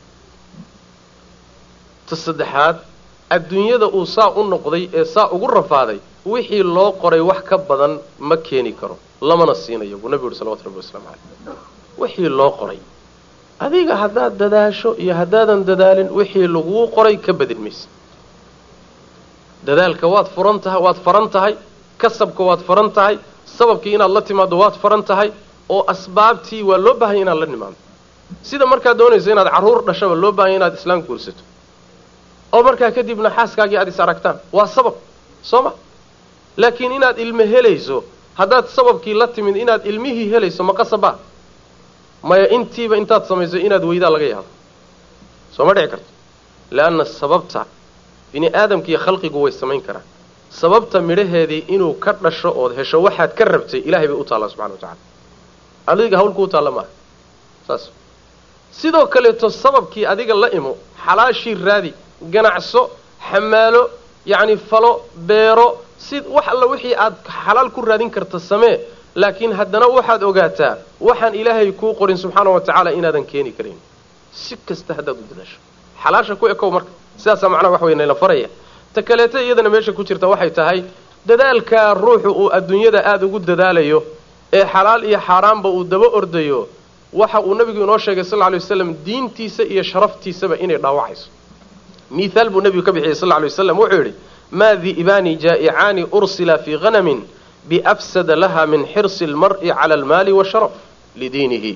ta saddexaad adduunyada uu saa u noqday ee saa ugu rafaaday wixii loo qoray wax ka badan ma keeni karo lamana siinayo buu nebigu yuhi salawatu rabbi waslamu caleyh wixii loo qoray adiga haddaad dadaasho iyo haddaadan dadaalin wixii laguu qoray ka badin maysa dadaalka waad furan tahay waad faran tahay kasabka waad faran tahay sababkii inaad la timaaddo waad faran tahay oo asbaabtii waa loo baahanya inaad la nimaado sida markaad doonayso inaad carruur dhashaba loo baahanya inaad islaam guursato oo markaa kadibna xaaskaagii aad is aragtaan waa sabab soo ma laakiin inaad ilmo helayso haddaad sababkii la timid inaad ilmihii helayso ma qasabaa maya intiiba intaad samayso inaad weydaa laga yaabo soo ma dhici karto leanna sababta bini aadamka iyo khalqigu way samayn karaan sababta midhaheedii inuu ka dhasho ood hesho waxaad ka rabtay ilahay bay u taallaa subxana wa tacala adiga hawlku u taalla maaha saas sidoo kaleeto sababkii adiga la imo xalaashii raadi ganacso xamaalo yacni falo beero si wax alla wixii aad xalaal ku raadin karta samee laakiin haddana waxaad ogaataa waxaan ilaahay kuu qorin subxaana wa tacaala inaadan keeni karin si kasta haddaad u dadaasho xalaasha ku ekow marka sidaasaa macnaha wax weynala faraya ta kaleeto iyadana meesha ku jirta waxay tahay dadaalkaa ruuxu uu adduunyada aada ugu dadaalayo ee xalaal iyo xaaraanba uu daba ordayo waxa uu nabigu inoo sheegay sal lla lay waslam diintiisa iyo sharaftiisaba inay dhaawacayso mihaal buu nebigu ka bixiyey sal lla lay waslam wuxuu yidhi maa di'baani jaa'icaani ursila fii hanamin biafsada laha min xirsi almar'i cala almaali washaraf lidiinihi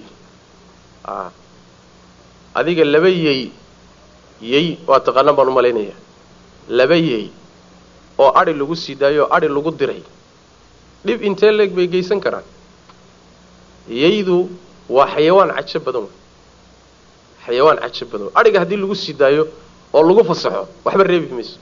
adiga laba yey yey waa taqaanaan baan u malaynaya laba yey oo adhi lagu sii daayo oo adhi lagu diray dhib intee leeg bay geysan karaan yaydu waa xayawaan cajo badan wey xayawaan cajo badan wey adhiga haddii lagu sii daayo oo lagu fasaxo waxba reebi mayso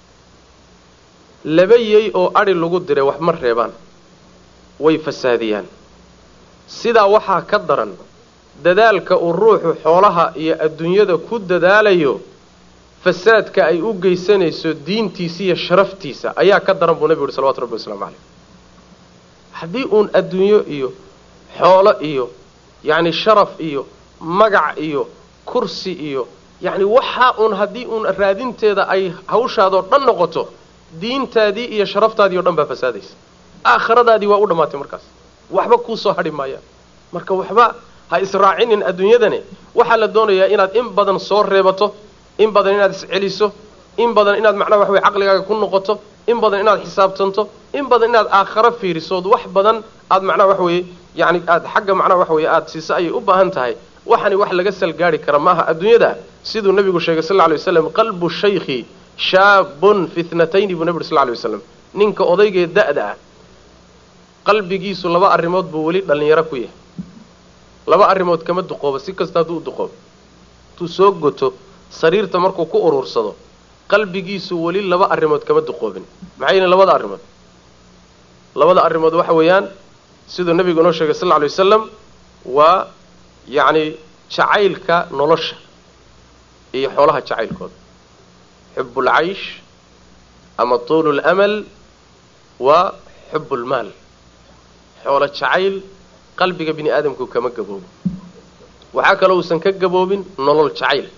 laba yey oo adhi lagu diray wax ma reebaan way fasaadiyaan sidaa waxaa ka daran dadaalka uu ruuxu xoolaha iyo adduunyada ku dadaalayo fasaadka ay u geysanayso diintiisa iyo sharaftiisa ayaa ka daran buu nebigu yuhi salawatu rabbi wasalaamu caleyh haddii uun adduunyo iyo xoolo iyo yacni sharaf iyo magac iyo kursi iyo yacni waxaa uun haddii uun raadinteeda ay hawshaadoo dhan noqoto diintaadii iyo sharaftaadii o dhan baa fasaadaysa aakhiradaadii waa u dhammaatay markaas waxba kuu soo hadhi maayaan marka waxba ha israacinin adduunyadani waxaa la doonayaa inaad in badan soo reebato in badan inaad isceliso in badan inaad macnaha wax wey caqligaaga ku noqoto in badan inaad xisaabtanto in badan inaad aakharo fiirisood wax badan aad macnaha wax weeye yani aad xagga macnaha wax weeye aada siiso ayay u baahan tahay waxani wax laga salgaari kara maaha adduunyada siduu nabigu sheegay sal lla lay waslam qalbu shaykhi shaabun fitnatayni buu nabi uri sal ly waslam ninka odaygee da-da ah qalbigiisu laba arrimood buu weli dhallinyaro ku yahay laba arrimood kama duqoobo si kasta hadduu u duqoobo intuu soo goto sariirta markuu ku uruursado qalbigiisu weli laba arrimood kama duqoobin maxay yihiin labada arrimood labada arrimood waxa weeyaan siduu nabigu inoo sheegay sal lla alay wasalam waa yacni jacaylka nolosha iyo xoolaha jacaylkooda xubu ulcaysh ama tuulu lamal waa xubu lmaal xoolo jacayl qalbiga bini aadamku kama gaboobin waxaa kaloo uusan ka gaboobin nolol jacayl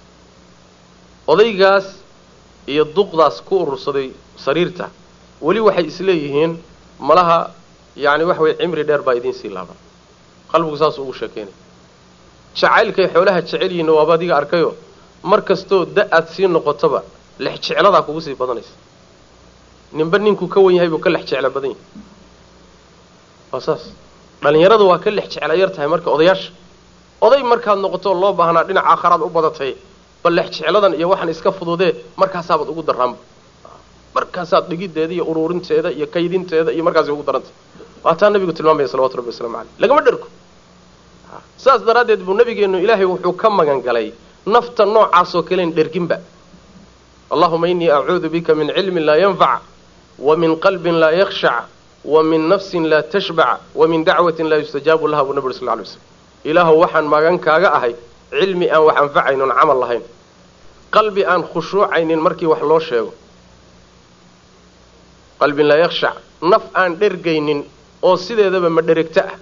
odaygaas iyo duqdaas ku urursaday sariirta weli waxay isleeyihiin malaha yacni waxa weye cimri dheer baa idiin sii laaban qalbigu saasuu ugu sheekeynaya jacaylkay xoolaha jecel yihiinna waaba adiga arkayo mar kastoo da aad sii noqotoba lex jecladaa kugu sii badanaysa ninba ninkuu ka wan yahay buu ka lex jecla badan yahay waa saas dhallinyaradu waa ka lex jecla yar tahay marka odayaasha oday markaad noqoto loo baahnaa dhinaca aakharaad u badatay bal lex jecladan iyo waxaan iska fududee markaasaabad ugu daraanba markaasaad dhigideeda iyo uruurinteeda iyo kaydinteeda iyo markaasay ugu darantay waa taa nabigu tilmaamaya salawatu rabbi waslamu caleyh lagama dhergo saas daraaddeed buu nabigeenu ilaahay wuxuu ka magan galay nafta noocaasoo kaleyn dherginba allahuma inii acuudu bika min cilmin laa yanfac wa min qalbin laa yakhshac wa min nafsin laa tashbac wa min dacwatin laa yustajaabu laha buu nabi uri sal ly slm ilaahuw waxaan magan kaaga ahay cilmi aan wax anfacaynon camal lahayn qalbi aan khushuucaynin markii wax loo sheego qalbin laa yakhshac naf aan dhergaynin oo sideedaba ma dheregto ah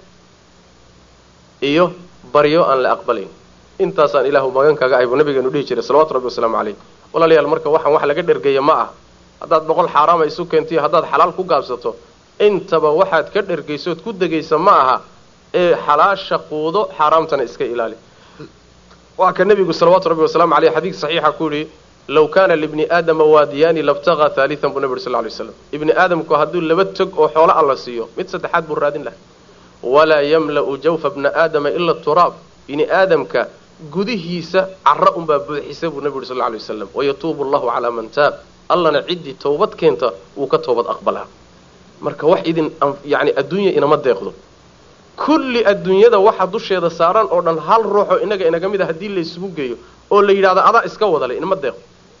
iyo baryo aan la aqbalayn intaasaan ilaahu magan kaaga ahay buu nabigeenu dhihi jiray salawatu rabbi wasalaamu caleyh walaalayaal marka waxaan wax laga dhergaya ma ah haddaad boqol xaaraama isu keentiyo haddaad xalaal ku gaabsato intaba waxaad ka dhergaysood ku degaysa ma aha ee xalaasha quudo xaaraamtana iska ilaali waa ka nebigu salawaatu rabbi wasalaamu caleyh xadiid saxiixa ku yidhi low kaana libni aadama waadiyaani labtagaa haalian buu nabi uri sal ly slam ibni aadamku hadduu laba tog oo xoolo alla siiyo mid saddexaad buu raadin lahay walaa yamla'u jawfa bna aadama ila turaab bini aadamka gudihiisa cara unbaa buuxisa buu nabi uri sal lay wasalam wayatuubu allahu calaa man taab allana ciddii towbad keenta wuu ka toobad aqbalaa marka wax idin yani adduunya inama deeqdo kulli adduunyada waxa dusheeda saaran oo dhan hal ruuxoo inaga inaga mid a haddii laysugu geeyo oo la yidhahdo adaa iska wadale inama deeqdo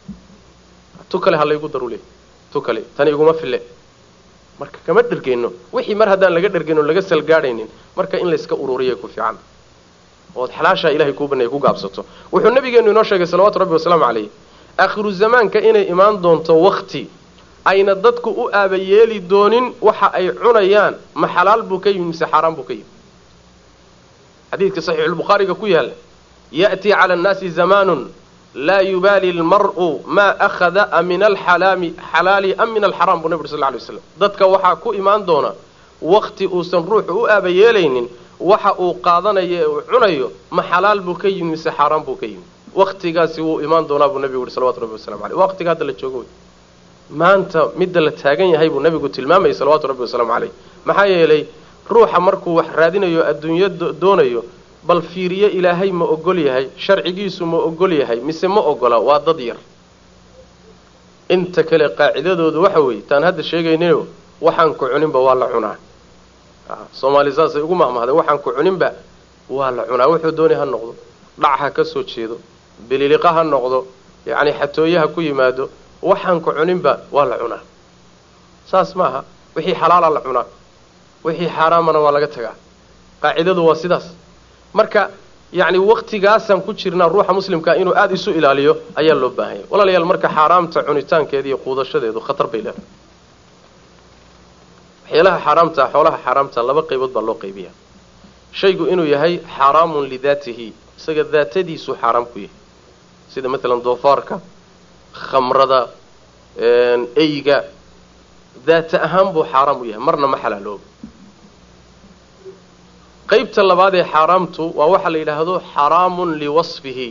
tu kale ha laygu daru le tu kale tani iguma fille marka kama dhergeyno wixii mar haddaan laga dhergeyno laga salgaadhaynin marka in layska ururiyay ku fiican ood xalaashaa ilahay kuu baneeyay ku gaabsato wuxuu nabigeenu inoo sheegay salawaatu rabbi wasalaamu calayh aakhiru zamaanka inay imaan doonto wakti ayna dadku u aabayeeli doonin waxa ay cunayaan ma xalaal buu ka yimi mise xaaraan buu ka yimi xadiidka saxiixulbukhaariga ku yaalla ya'tii cala annaasi zamaanun laa yubaali almar'u maa akhada a min alxalaami xalaali am min alxaraam buu nabi uri sal lla alay waslam dadka waxaa ku imaan doona wakti uusan ruuxu u aabayeelaynin waxa uu qaadanayo ee uu cunayo ma xalaal buu ka yimi mise xaaraan buu ka yimi waktigaasi wuu imaan doonaa buu nabigu uhi salawatu rabbi wasalamu aleyh waqtiga hadda la joogo wey maanta midda la taagan yahay buu nabigu tilmaamayay salawaatu rabbi wasalaamu caleyh maxaa yeelay ruuxa markuu wax raadinayo adduunyo doonayo bal fiiriyo ilaahay ma ogol yahay sharcigiisu ma ogol yahay mise ma ogola waa dad yar inta kale qaacidadoodu waxa weeye taan hadda sheegaynino waxaan ku cuninba waa la cunaa soomaali saasay ugu mahmahday waxaan ku cuninba waa la cunaa wuxuu doonay ha noqdo dhac ha ka soo jeedo bililiqa ha noqdo yacni xatooye ha ku yimaado waxaan ku cuninba waa la cunaa saas maaha wixii xalaala la cunaa wixii xaaraamana waa laga tagaa qaacidadu waa sidaas marka yacni waktigaasaan ku jirnaa ruuxa muslimkaa inuu aada isu ilaaliyo ayaa loo baahanya walaalayaal marka xaaraamta cunitaankeeda iyo quudashadeedu khatar bay leedahay waxyaalaha xaaraamta xoolaha xaaraamta laba qaybood baa loo qaybiyaa shaygu inuu yahay xaaraamun lidaatihi isaga daatadiisu xaaraam ku yahay sida maalan doofaarka khamrada eyga daata ahaan buu xaaraam u yahay marna ma xalaalooba qaybta labaad ee xaaraamtu waa waxa la yidhaahdo xaraamun liwasfihi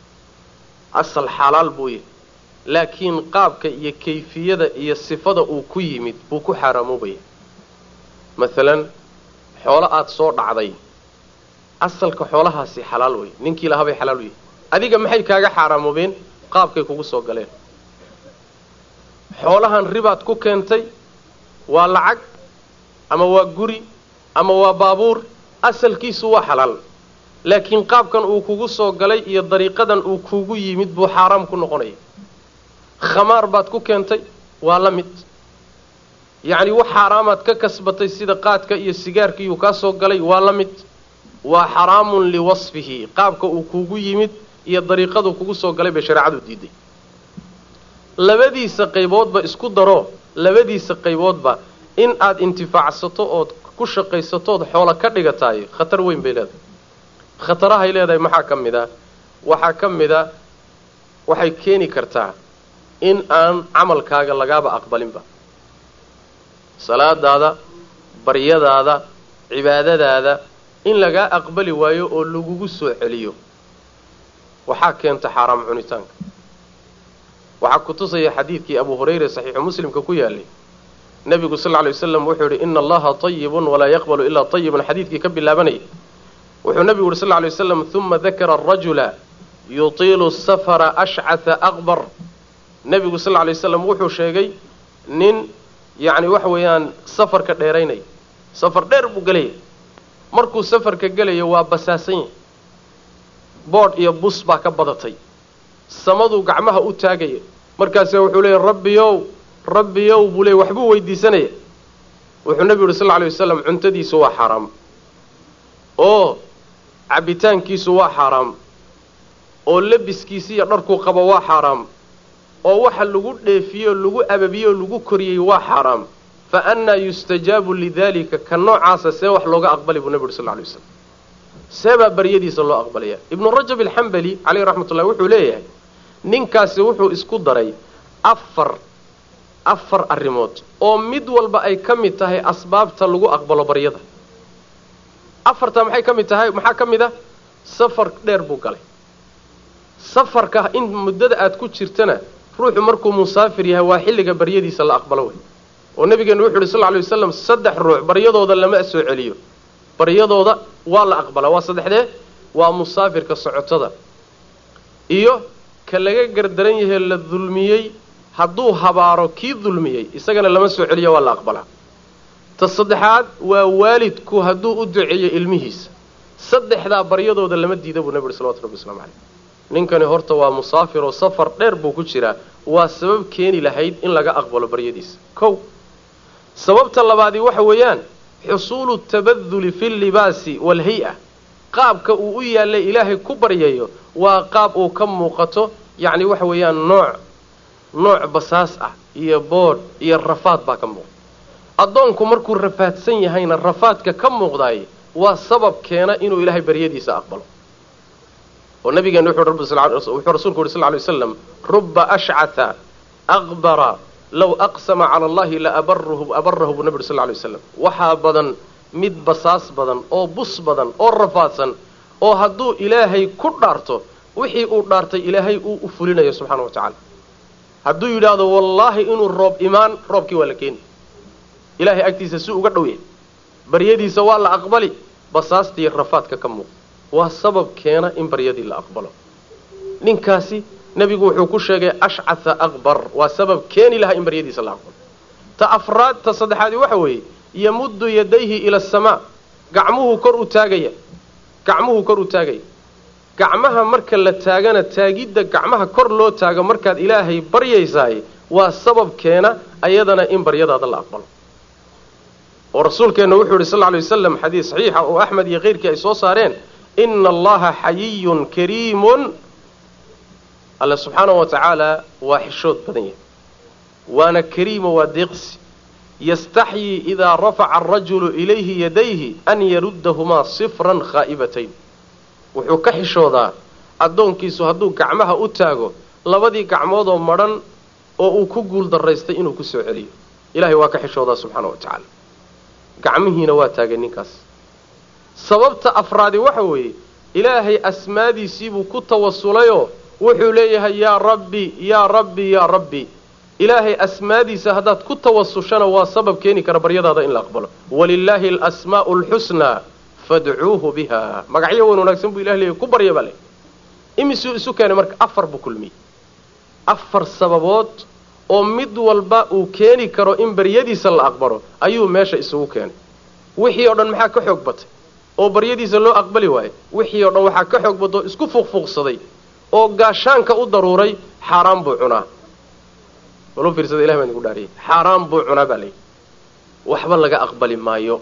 asal xalaal buu yahay laakiin qaabka iyo kayfiyada iyo sifada uu ku yimid buu ku xaaraamoobaya maalan xoolo aada soo dhacday asalka xoolahaasi xalaal wey ninkii lahabay xalaal u yahay adiga maxay kaaga xaaraamoobeen qaabkay kugu soo galeen xoolahan ribaad ku keentay waa lacag ama waa guri ama waa baabuur asalkiisu waa xalaal laakiin qaabkan uu kugu soo galay iyo dariiqadan uu kugu yimid buu xaaraam ku noqonaya khamaar baad ku keentay waa la mid yacni wax xaaraamaad ka kasbatay sida qaadka iyo sigaarkiiyuu kaa soo galay waa la mid waa xaraamun liwasfihi qaabka uu kugu yimid iyo dariiqaduu kugu soo galay bay shareecadu diiday labadiisa qayboodba isku daro labadiisa qayboodba in aada intifaacsato ood ku shaqaysatood xoolo ka dhigataay khatar weyn bay leedahay khatarahay leedahay maxaa ka mid a waxaa ka mid a waxay keeni kartaa in aan camalkaaga lagaaba aqbalinba salaadaada baryadaada cibaadadaada in lagaa aqbali waayo oo lagugu soo celiyo waxaa keenta xaaraam cunitaanka waxaa ku tusaya xadiidkii abu hurayre saxiixu muslimka ku yaalay nebigu sal lla lay waslam wuxuu yidhi ina allaha tayibun walaa yaqbalu ilaa tayiban xadiidkii ka bilaabanayay wuxuu nebigu yidhi sal lla lay waslam uma dakara arajula yutiilu safara ashcata aqbar nebigu sal lla lay waslam wuxuu sheegay nin yacni waxa weeyaan safarka dheeraynaya safar dheer buu gelaya markuu safarka gelayo waa basaasan yahay boodh iyo bus baa ka badatay samaduu gacmaha u taagaya markaase wuxuu leeya rabbiyow rabbiyow buu leey waxbuu weydiisanaya wuxuu nebigu yuhi sal lla alay wasalam cuntadiisu waa xaaraam oo cabbitaankiisu waa xaaraam oo labiskiisi iyo dharkuu qabo waa xaaraam oo waxa lagu dheefiyey oo lagu ababiyey oo lagu koriyey waa xaaraam fa annaa yustajaabu lidalika ka noocaasa see wax looga aqbali buu nebi yuhi sal lla alay waslam see baa baryadiisa loo aqbalaya ibnu rajab alxambali caleyh raxmat ullahi wuxuu leeyahay ninkaasi wuxuu isku daray afar afar arrimood oo mid walba ay ka mid tahay asbaabta lagu aqbalo baryada afartaa maxay ka mid tahay maxaa ka mid ah safar dheer buu galay safarka in muddada aad ku jirtana ruuxu markuu musaafir yahay waa xilliga baryadiisa la aqbalo wey oo nabigeenu wuxu uhi sal ly waslam saddex ruux baryadooda lama soo celiyo baryadooda waa la aqbalaa waa saddexdee waa musaafirka socotada iyo ka laga gardaran yahe la dulmiyey hadduu habaaro kii dulmiyey isagana lama soo celiyo waa la aqbalaa ta saddexaad waa waalidku hadduu u duceeyo ilmihiisa saddexdaa baryadooda lama diida buu nabi uhi salawatu rabbi waslamu caleyh ninkani horta waa musaafir oo safar dheer buu ku jiraa waa sabab keeni lahayd in laga aqbalo baryadiisa kow sababta labaadii waxa weeyaan xusuulu tabaduli fi llibaasi waalhay-a qaabka uu u yaallay ilaahay ku baryayo waa qaab uu ka muuqato yacni waxa weeyaan nooc nooc basaas ah iyo boodh iyo rafaad baa ka muuqda addoonku markuu rafaadsan yahayna rafaadka ka muuqdaay waa sabab keena inuu ilaahay baryadiisa aqbalo oo nabigeena wuxuu rasuulku yuhi sal ly waslam ruba ashcata aqbara low aqsama cala allahi la abarahu abarahu buu nabi uri sal ly waslam waxaa badan mid basaas badan oo bus badan oo rafaadsan oo hadduu ilaahay ku dhaarto wixii uu dhaartay ilaahay uu u fulinayo subxaana wa tacaala hadduu yidhaahdo wallaahi inuu roob imaan roobkii waa la keeni ilaahay agtiisa si uga dhow yahay baryadiisa waa la aqbali basaastii rafaadka ka muuqda waa sabab keena in baryadii la aqbalo ninkaasi nebigu wuxuu ku sheegay ashcatha aqbar waa sabab keeni lahaa in baryadiisa la aqbalo ta afraad ta saddexaadi waxa weeye yamuddu yadayhi ila asamaa gacmuhuu kor u taagaya gacmuhuu kor u taagaya gacmaha marka la taagana taagidda gacmaha kor loo taago markaad ilaahay baryaysaay waa sababkeena ayadana in baryadaada la aqbalo oo rasuulkeenna wuxuu yidhi sal lla alay wasalam xadiis saxiixa oo axmed iyo keyrkii ay soo saareen ina allaha xayiyun kariimun alle subxaanahu wa tacaala waa xishood badan yahay waana kariimo waa deeqsi yastaxyii idaa rafaca arajulu ilayhi yadayhi an yaruddahumaa sifran khaa'ibatayn wuxuu ka xishoodaa addoonkiisu hadduu gacmaha u taago labadii gacmoodoo madhan oo uu ku guul daraystay inuu ku soo celiyo ilahay waa ka xishoodaa subxaana wa tacaala gacmihiina waa taagay ninkaas sababta afraadi waxa weeye ilaahay asmaadiisiibuu ku tawasulayoo wuxuu leeyahay yaa rabbi yaa rabbi yaa rabbi ilaahay asmaadiisa haddaad ku tawasushana waa sabab keeni kara baryadaada in la aqbalo walilaahi alasmaa'u alxusnaa fadcuuhu biha magacyo weyn wanaagsan buu ilah leeyahy ku barya baa le imisuu isu keenay marka afar buu kulmiyey afar sababood oo mid walba uu keeni karo in baryadiisa la aqbalo ayuu meesha isugu keenay wixii oo dhan maxaa ka xoog batay oo baryadiisa loo aqbali waayey wixii oo dhan waxaa ka xoog batay oo isku fuuqfuuqsaday oo gaashaanka u daruuray xaaraan buu cunaa walu fiirsada ilah baan idinku dhaariyay xaaraan buu cunaa baa layidhi waxba laga aqbali maayo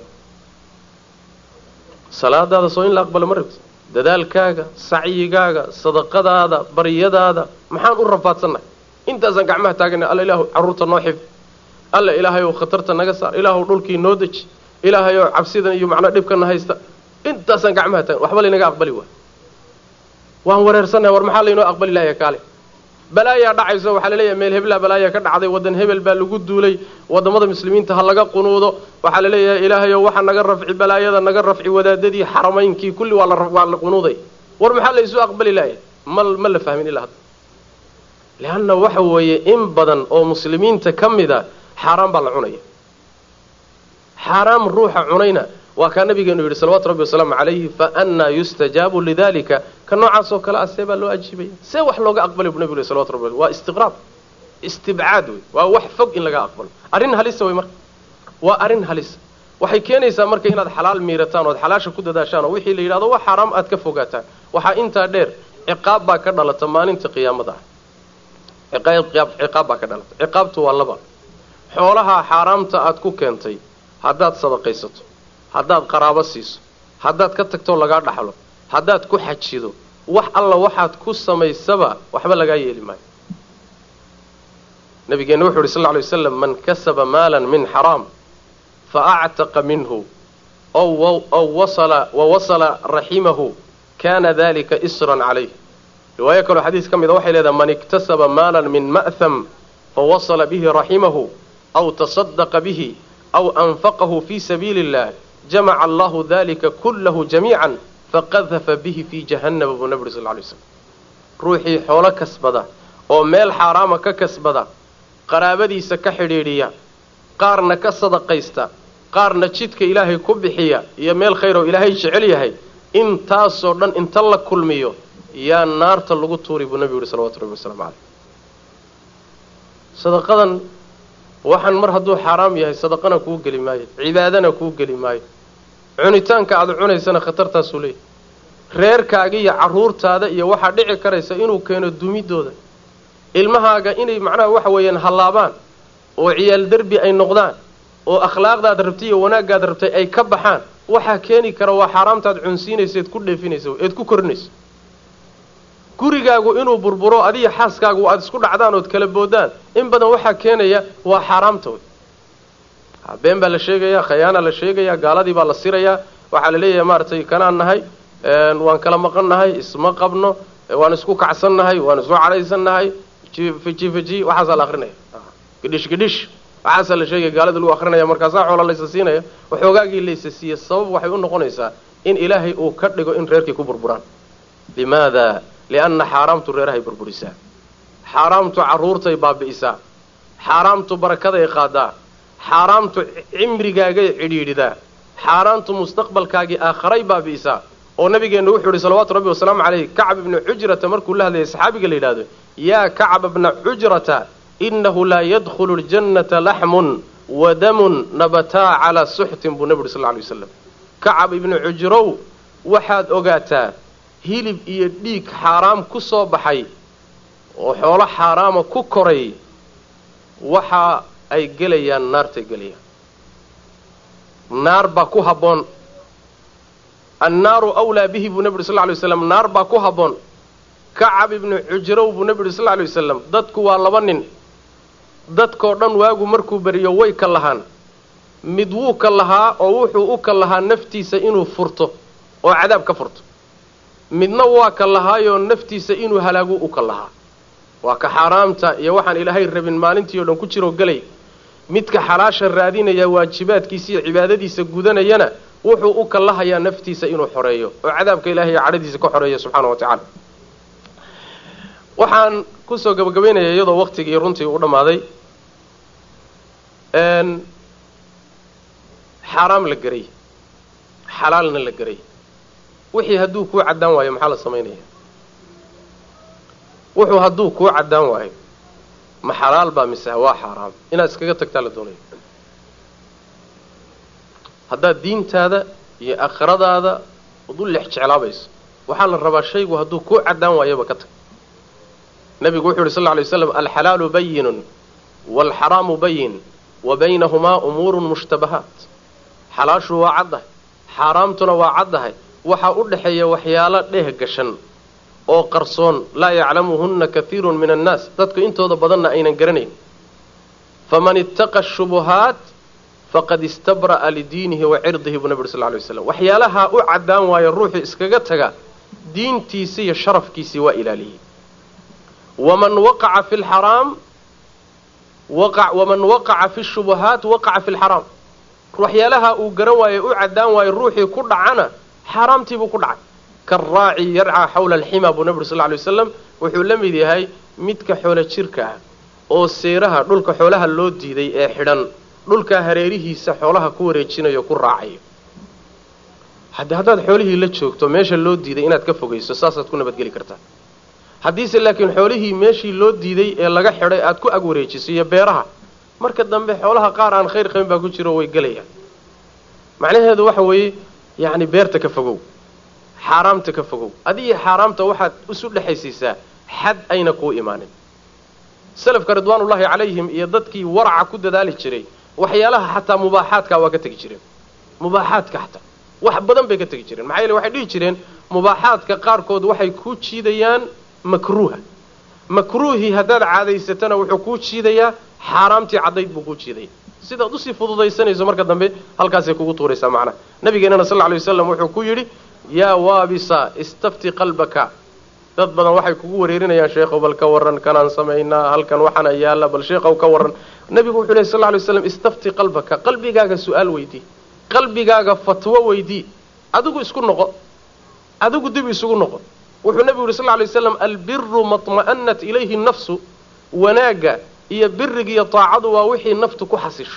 salaadaada soo in la aqbalo ma rabti dadaalkaaga sacyigaaga sadaqadaada baryadaada maxaan u rafaadsannahay intaasaan gacmaha taagana alla ilaahu carruurta noo xif alla ilaahayow khatarta naga saar ilaahu dhulkii noo deji ilaahayow cabsidan iyo macnaa dhibkana haysta intaasaan gacmaha taagan waxba laynaga aqbali waay waan wareersannahay war maxaa laynoo aqbali lahaya kaale balaayaa dhacayso waxaa laleeyahay meel heblaa balaaya ka dhacday waddan hebel baa lagu duulay wadamada muslimiinta ha laga qunuudo waxaa laleeyahay ilaahayow waxa naga rafci balaayada naga rafci wadaadadii xaramaynkii kulli waa lawaa la qunuuday war maxaa laysu aqbali laaya ma ma la fahmin ilaa hadda leanna waxa weeye in badan oo muslimiinta ka mida xaaraan baa la cunaya xaaraam ruuxa cunayna waa kaa nabigeenu yidhi salawatu rabbi wasalaamu calayhi fa annaa yustajaabu lidalika ka noocaas oo kale ah see baa loo ajiibaya see wax looga aqbalay bu nabigu yhi salawatu rabbi waa istiqraab istibcaad wey waa wax fog in laga aqbalo arrin halisa wey marka waa arrin halisa waxay keenaysaa marka inaad xalaal miirataan ood xalaasha ku dadaashaan oo wixii la yidhahdo wax xaaraam aad ka fogaataan waxaa intaa dheer ciqaab baa ka dhalata maalinta qiyaamada ah ciqaab baa ka dhalata ciqaabtu waa laba xoolaha xaaraamta aad ku keentay haddaad sadaqaysato haddaad qaraabo siiso haddaad ka tagtoo lagaa dhaxlo haddaad ku xajido wax alla waxaad ku samaysaba waxba lagaa yeeli maayo nabigeenna wuxu uhi sal lla lay waslam man kasaba maalan min xaraam fa actaqa minhu ow wasala wa wasala raximahu kana dalika isran calayh riwaayo kaloo xadiis ka mida waxay leedahay man iktasaba maalan min ma'ham fawasala bihi raximahu aw tasadaqa bihi aw anfaqahu fi sabiili illah jamaca allahu dalika kullahu jamiican faqadafa bihi fii jahannama buu nabi uri sal lay slam ruuxii xoolo kasbada oo meel xaaraama ka kasbada qaraabadiisa ka xidhiidhiya qaarna ka sadaqaysta qaarna jidka ilaahay ku bixiya iyo meel khayr oo ilaahay jecel yahay intaasoo dhan inta la kulmiyo yaa naarta lagu tuuri buu nabigu yihi salawatu rabbi wasalaamu caleyh sadaqadan waxaan mar hadduu xaaraam yahay sadaqana kuu geli maayo cibaadana kuu geli maayo cunitaanka aada cunaysana khatartaasuu leeyahy reerkaaga iyo carruurtaada iyo waxaa dhici karaysa inuu keeno dumidooda ilmahaaga inay macnaha waxa weeyaan hallaabaan oo ciyaal derbi ay noqdaan oo akhlaaqdaad rabtay iyo wanaaggaad rabtay ay ka baxaan waxaa keeni kara waa xaaraamtaad cunsiinaysa eed ku dheefinaysa eed ku korinayso gurigaagu inuu burburo adiga xaaskaagu aada isku dhacdaan ood kala boodaan in badan waxaa keenaya waa xaaraamta wey been baa la sheegayaa khayaana la sheegayaa gaaladii baa la sirayaa waxaa la leeyahay maaragtay kanaan nahay waan kala maqan nahay isma qabno waan isku kacsan nahay waan isku cadhaysan nahay fiji fiji waxaasaa la akrinaya gidhish gidhish waxaasaa la sheegaya gaalada lagu akrinaya markaasaa xoola laysa siinaya waxoogaagii laysa siiye sabab waxay u noqonaysaa in ilaahay uu ka dhigo in reerkii ku burburaan limaada lianna xaaraamtu reerahay burburisaa xaaraamtu carruurtay baabi'isaa xaaraamtu barakaday qaadaa xaaraamtu cimrigaagay cidhiidhidaa xaaraamtu mustaqbalkaagii aakharay baabi'isaa oo nabigeennu wuxuu yidhi salawaatu rabbi wasalaamu calayh kacb ibnu xujrata markuu la hadlayay saxaabiga la yidhahdo yaa kacba bna xujrata inahu laa yadkhulu ljannata laxmun wa damun nabataa calaa suxtin buu nebi uri sal lla alay wasalam kacab ibnu cujrow waxaad ogaataa hilib iyo dhiig xaaraam ku soo baxay oo xoolo xaaraama ku koray waxa ay gelayaan naartay gelayaan naar baa ku habboon annaaru awlaa bihi buu nebi uri sal lla alay waslam naar baa ku habboon kacab ibnu cujrow buu nebi uri sal lla alay wasalam dadku waa laba nin dadkoo dhan waagu markuu beriyo way ka lahaan mid wuu ka lahaa oo wuxuu u ka lahaa naftiisa inuu furto oo cadaab ka furto midna waa ka lahaayoo naftiisa inuu halaagu u ka lahaa waa ka xaaraamta iyo waxaan ilaahay rabin maalintii o dhan ku jiroo gelay midka xalaasha raadinaya waajibaadkiisa iyo cibaadadiisa gudanayana wuxuu u kallahayaa naftiisa inuu xoreeyo oo cadaabka ilahay iyo cadhadiisa ka xoreeya subxaana wa tacaala waxaan kusoo gabagabaynayaa iyadoo waktigii runtii u dhammaaday xaaraam la geray xalaalna la geray wixii hadduu kuu caddaan waayo maxaa la samaynaya wuxuu hadduu kuu caddaan waayo ma xalaal baa mise waa xaaraam inaad iskaga tagtaa la doonaya haddaad diintaada iyo aakhiradaada ud u lex jeclaabayso waxaa la rabaa shaygu hadduu kuu caddaan waayaba ka tag nabigu wuxu yidhi sal lla alay waslam alxalaalu bayinun waalxaraamu bayin wa baynahumaa umuurun mushtabahaat xalaashu waa caddahay xaaraamtuna waa caddahay waxaa u dhexeeya waxyaalo dheh gashan oo qarsoon laa yaclamuhunna kahiirun min annaas dadku intooda badanna aynan garanayn faman ittaqa shubuhaat faqad istabra'a lidiinihi wa cirdihi buu nabi uri sal ly waslam waxyaalahaa u caddaan waayo ruuxuu iskaga taga diintiisii iyo sharafkiisii waa ilaaliyey waman waqaca fi lxaraam waman waqaca fi shubuhaat waqaca fi lxaraam waxyaalaha uu garan waayo u caddaan waayo ruuxii ku dhacana xaaraamtiibuu ku dhacay karaaci yarcaa xawla alxima buu nabi uri sal ly wasalam wuxuu la mid yahay midka xoolo jirka ah oo seeraha dhulka xoolaha loo diiday ee xidhan dhulkaa hareerihiisa xoolaha ku wareejinayo ku raacayo hadde haddaad xoolihii la joogto meesha loo diiday inaad ka fogayso saasaad ku nabadgeli kartaa haddiise laakiin xoolihii meeshii loo diiday ee laga xidhay aad ku ag wareejiso iyo beeraha marka dambe xoolaha qaar aan khayr qabin baa ku jiro way gelayaan macnaheedu waxa weeye yacni beerta ka fogow xaaraamta ka fogow adiyo xaaraamta waxaad isu dhexaysiisaa xad ayna kuu imaanin salafka ridwaanullaahi calayhim iyo dadkii waraca ku dadaali jiray waxyaalaha xataa mubaaxaadka waa ka tegi jireen mubaaxaadka xataa wax badan bay ka tegi jireen maxaa yeele waxay dhihi jireen mubaaxaadka qaarkood waxay kuu jiidayaan makruuha makruuhii haddaad caadaysatana wuxuu kuu jiidayaa xaaraamtii caddayd buu kuu jiidaya sidaad usii fududaysanayso marka dambe halkaasay kugu tuuraysaa macnaha nabigeennana sal ly waslam wuxuu ku yidhi yaa waabisa istafti qalbaka dad badan waxay kugu wareerinayaan sheekhow bal ka warran kanaan samaynaa halkan waxaana yaalla bal sheekhow ka warran nabigu wuxuu lehy sal ly waslam istafti qalbaka qalbigaaga su-aal weydii qalbigaaga fatwo weydii adigu isku noqo adigu dib isugu noqo wuxuu nabigu yidhi sal ly waslam albiru maطma'anat ilayhi nafsu wanaagga iyo biriga iyo taacadu waa wixii naftu ku xasisho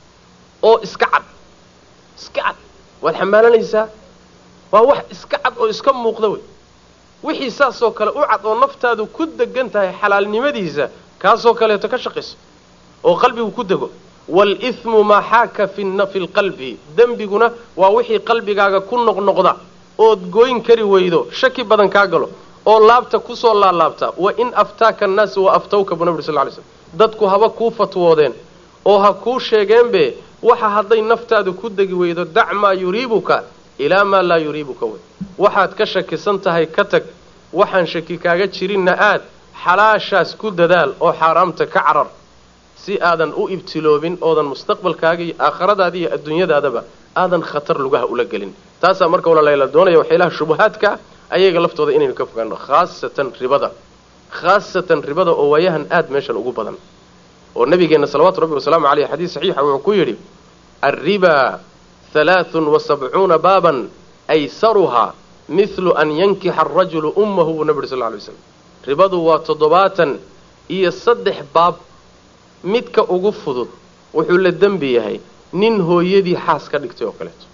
oo iska cad iska cad waad xamaalanaysaa waa wax iska cad oo iska muuqda wey wixii saasoo kale u cad oo naftaadu ku degan tahay xalaalnimadiisa kaasoo kaleeto ka shaqayso oo qalbigu ku dego waalithmu maa xaaka fi lqalbi dembiguna waa wixii qalbigaaga ku noqnoqda ood gooyn kari weydo shaki badan kaa galo oo laabta kusoo laalaabta wa in aftaaka annaasu wa aftawka buu nabi uri sal ly slm dadku haba kuu fatwoodeen oo ha kuu sheegeenbe waxa hadday naftaadu ku degi weydo dac maa yuriibuka ilaa maa laa yuriibuka wey waxaad ka shakisan tahay ka tag waxaan shaki kaaga jirinna aad xalaashaas ku dadaal oo xaaraamta ka carar si aadan u ibtiloobin oodan mustaqbalkaaga iyo aakhiradaada iyo adduunyadaadaba aadan khatar lugaha ula gelin taasaa marka walaala doonaya waxyaalaha shubahaadka ayaga laftooda inaynu ka fogaano khaasatan ribada khaasatan ribada oo waayahan aad meeshan ugu badan oo nabigeenna salawaatu rabbi wasalaamu caleyh xadiis saxiixa wuxuu ku yidhi alriba halaathun wa sabcuuna baaban aysaruhaa mithlu an yankixa arajulu ummahu buu nabi uri sal ly slam ribadu waa toddobaatan iyo saddex baab midka ugu fudud wuxuu la dembi yahay nin hooyadii xaas ka dhigtay oo kaleeto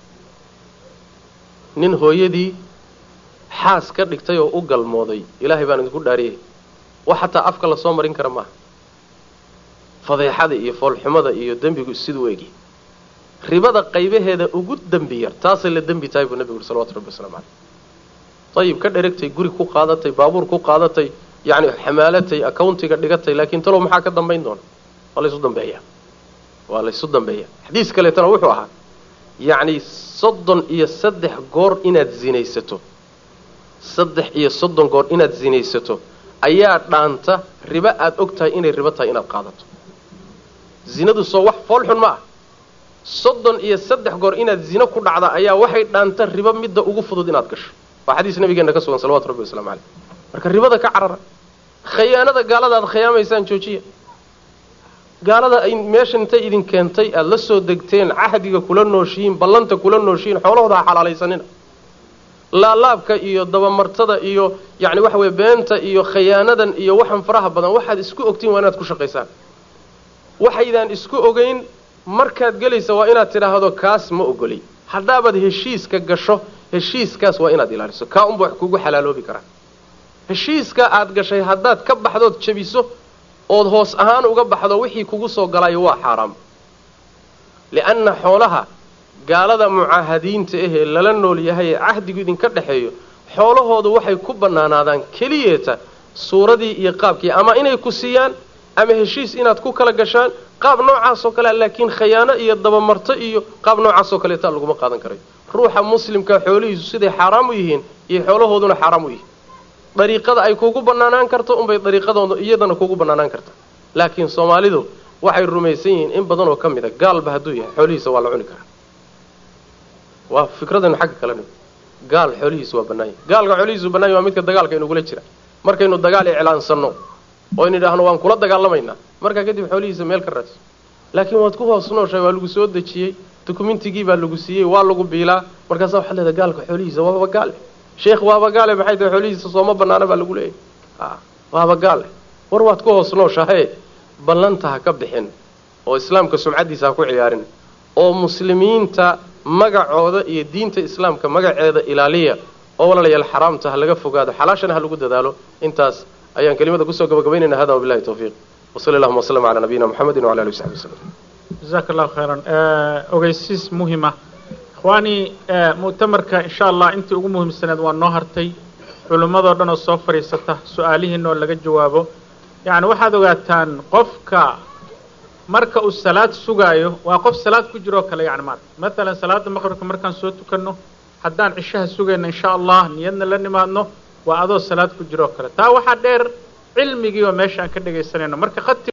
nin hooyadii xaas ka dhigtay oo u galmooday ilaahay baan idinku dhaariyay wax xataa afka lasoo marin kara maaha fadeexada iyo foolxumada iyo dembigu siduu egi ribada qaybaheeda ugu dembi yar taasay la dembi tahay buu nebigu yuri salawatu rabbi waslamu caleyh ayib ka dheragtay guri ku qaadatay baabuur ku qaadatay yacni xamaalatay accountiga dhigatay laakiin talow maxaa ka dambayn doona waa laysu dambeeya waa laysu dambeeya xadiis kaleetana wuxuu ahaa yacni soddon iyo saddex goor inaad zinaysato saddex iyo soddon goor inaad zinaysato ayaa dhaanta ribo aada og tahay inay ribo tahay inaad qaadato zinadu soo wax foolxun ma ah soddon iyo saddex goor inaad zino ku dhacda ayaa waxay dhaanta ribo midda ugu fudud inaad gasho waa xadiis nabigeena ka sugan salawatu rabbi waslamu caleyh marka ribada ka carara khayaanada gaalada aad khiyaamaysaan joojiya gaalada ay meesha intay idin keentay aada la soo degteen cahdiga kula nooshihiin ballanta kula nooshihiin xoolahooda ha xalaalaysanina laalaabka iyo dabamartada iyo yacni waxa weye beenta iyo khayaanadan iyo waxan faraha badan waxaad isku ogtiin waa inaad ku shaqaysaan waxaydaan isku ogeyn markaad gelaysa waa inaad tidhaahdo kaas ma ogoli haddaabaad heshiiska gasho heshiiskaas waa inaad ilaaliso kaa unba wax kugu xalaaloobi karaa heshiiska aad gashay haddaad ka baxdood jabiso ood hoos ahaan uga baxdo wixii kugu soo galayo waa xaaraam lianna xoolaha gaalada mucaahadiinta ahee lala nool yahay ee cahdigu idinka dhexeeyo xoolahoodu waxay ku bannaanaadaan keliyeeta suuradii iyo qaabkii ama inay ku siiyaan ama heshiis inaad ku kala gashaan qaab noocaasoo kalea laakiin khayaano iyo dabamarto iyo qaab noocaasoo kaleeta laguma qaadan karayo ruuxa muslimka xoolihiisu siday xaaraam u yihiin iyo xoolahooduna xaaraam u yihiin dariiqada ay kugu bannaanaan karto unbay dariiqadooda iyadana kugu bannaanaan karta laakiin soomaalidu waxay rumaysan yihiin in badan oo ka mid a gaalba hadduu yahay xoolihiisa waa la cuni karaa waa fikradaynu xagga kale nimi gaal xoolihiisu waa bannaanya gaalka xoolihiisu bannanya waa midka dagaalka inugula jira markaynu dagaal iclaansanno oo in idhaahno waan kula dagaalamaynaa markaa kadib xoolihiisa meel ka raadso laakiin waad ku hoos nooshahay waa lagu soo dejiyey dukumentigii baa lagu siiyey waa lagu biilaa markaasa waxaad leedahay gaalka xoolihiisa waaba gaale sheekh waaba gaale maxay tahay xoolihiisa sooma bannaana baa lagu leeyahy a waaba gaale war waad ku hoos nooshahaye ballanta ha ka bixin oo islaamka sumcaddiisa ha ku ciyaarin oo muslimiinta magacooda iyo diinta islaamka magaceeda ilaaliya oo walaalayaal xaraamta ha laga fogaado xalaashana ha lagu dadaalo intaas ayaan kelimada kusoo gabagabaynayna hada wabilahi tawfiiq wasali allahuma waslama calaa nabiyina muxamedin wala alihi wasaxbi waslem jazaaka allahu khayran ogeysiis muhima ikhwaani mu'tamarka insha allah intii ugu muhiimsaneed waa noo hartay culimmadoo dhan oo soo fadhiisata su-aalihiina oo laga jawaabo yacni waxaad ogaataan qofka marka uu salaad sugaayo waa qof salaad ku jiroo kale yani maarata matalan salaada maqribka markaan soo tukanno haddaan cishaha sugayno insha allah niyadna la nimaadno waa adoo salaad ku jiroo kale taa waxaa dheer cilmigii oo meesha aan ka dhegaysanayno marka khati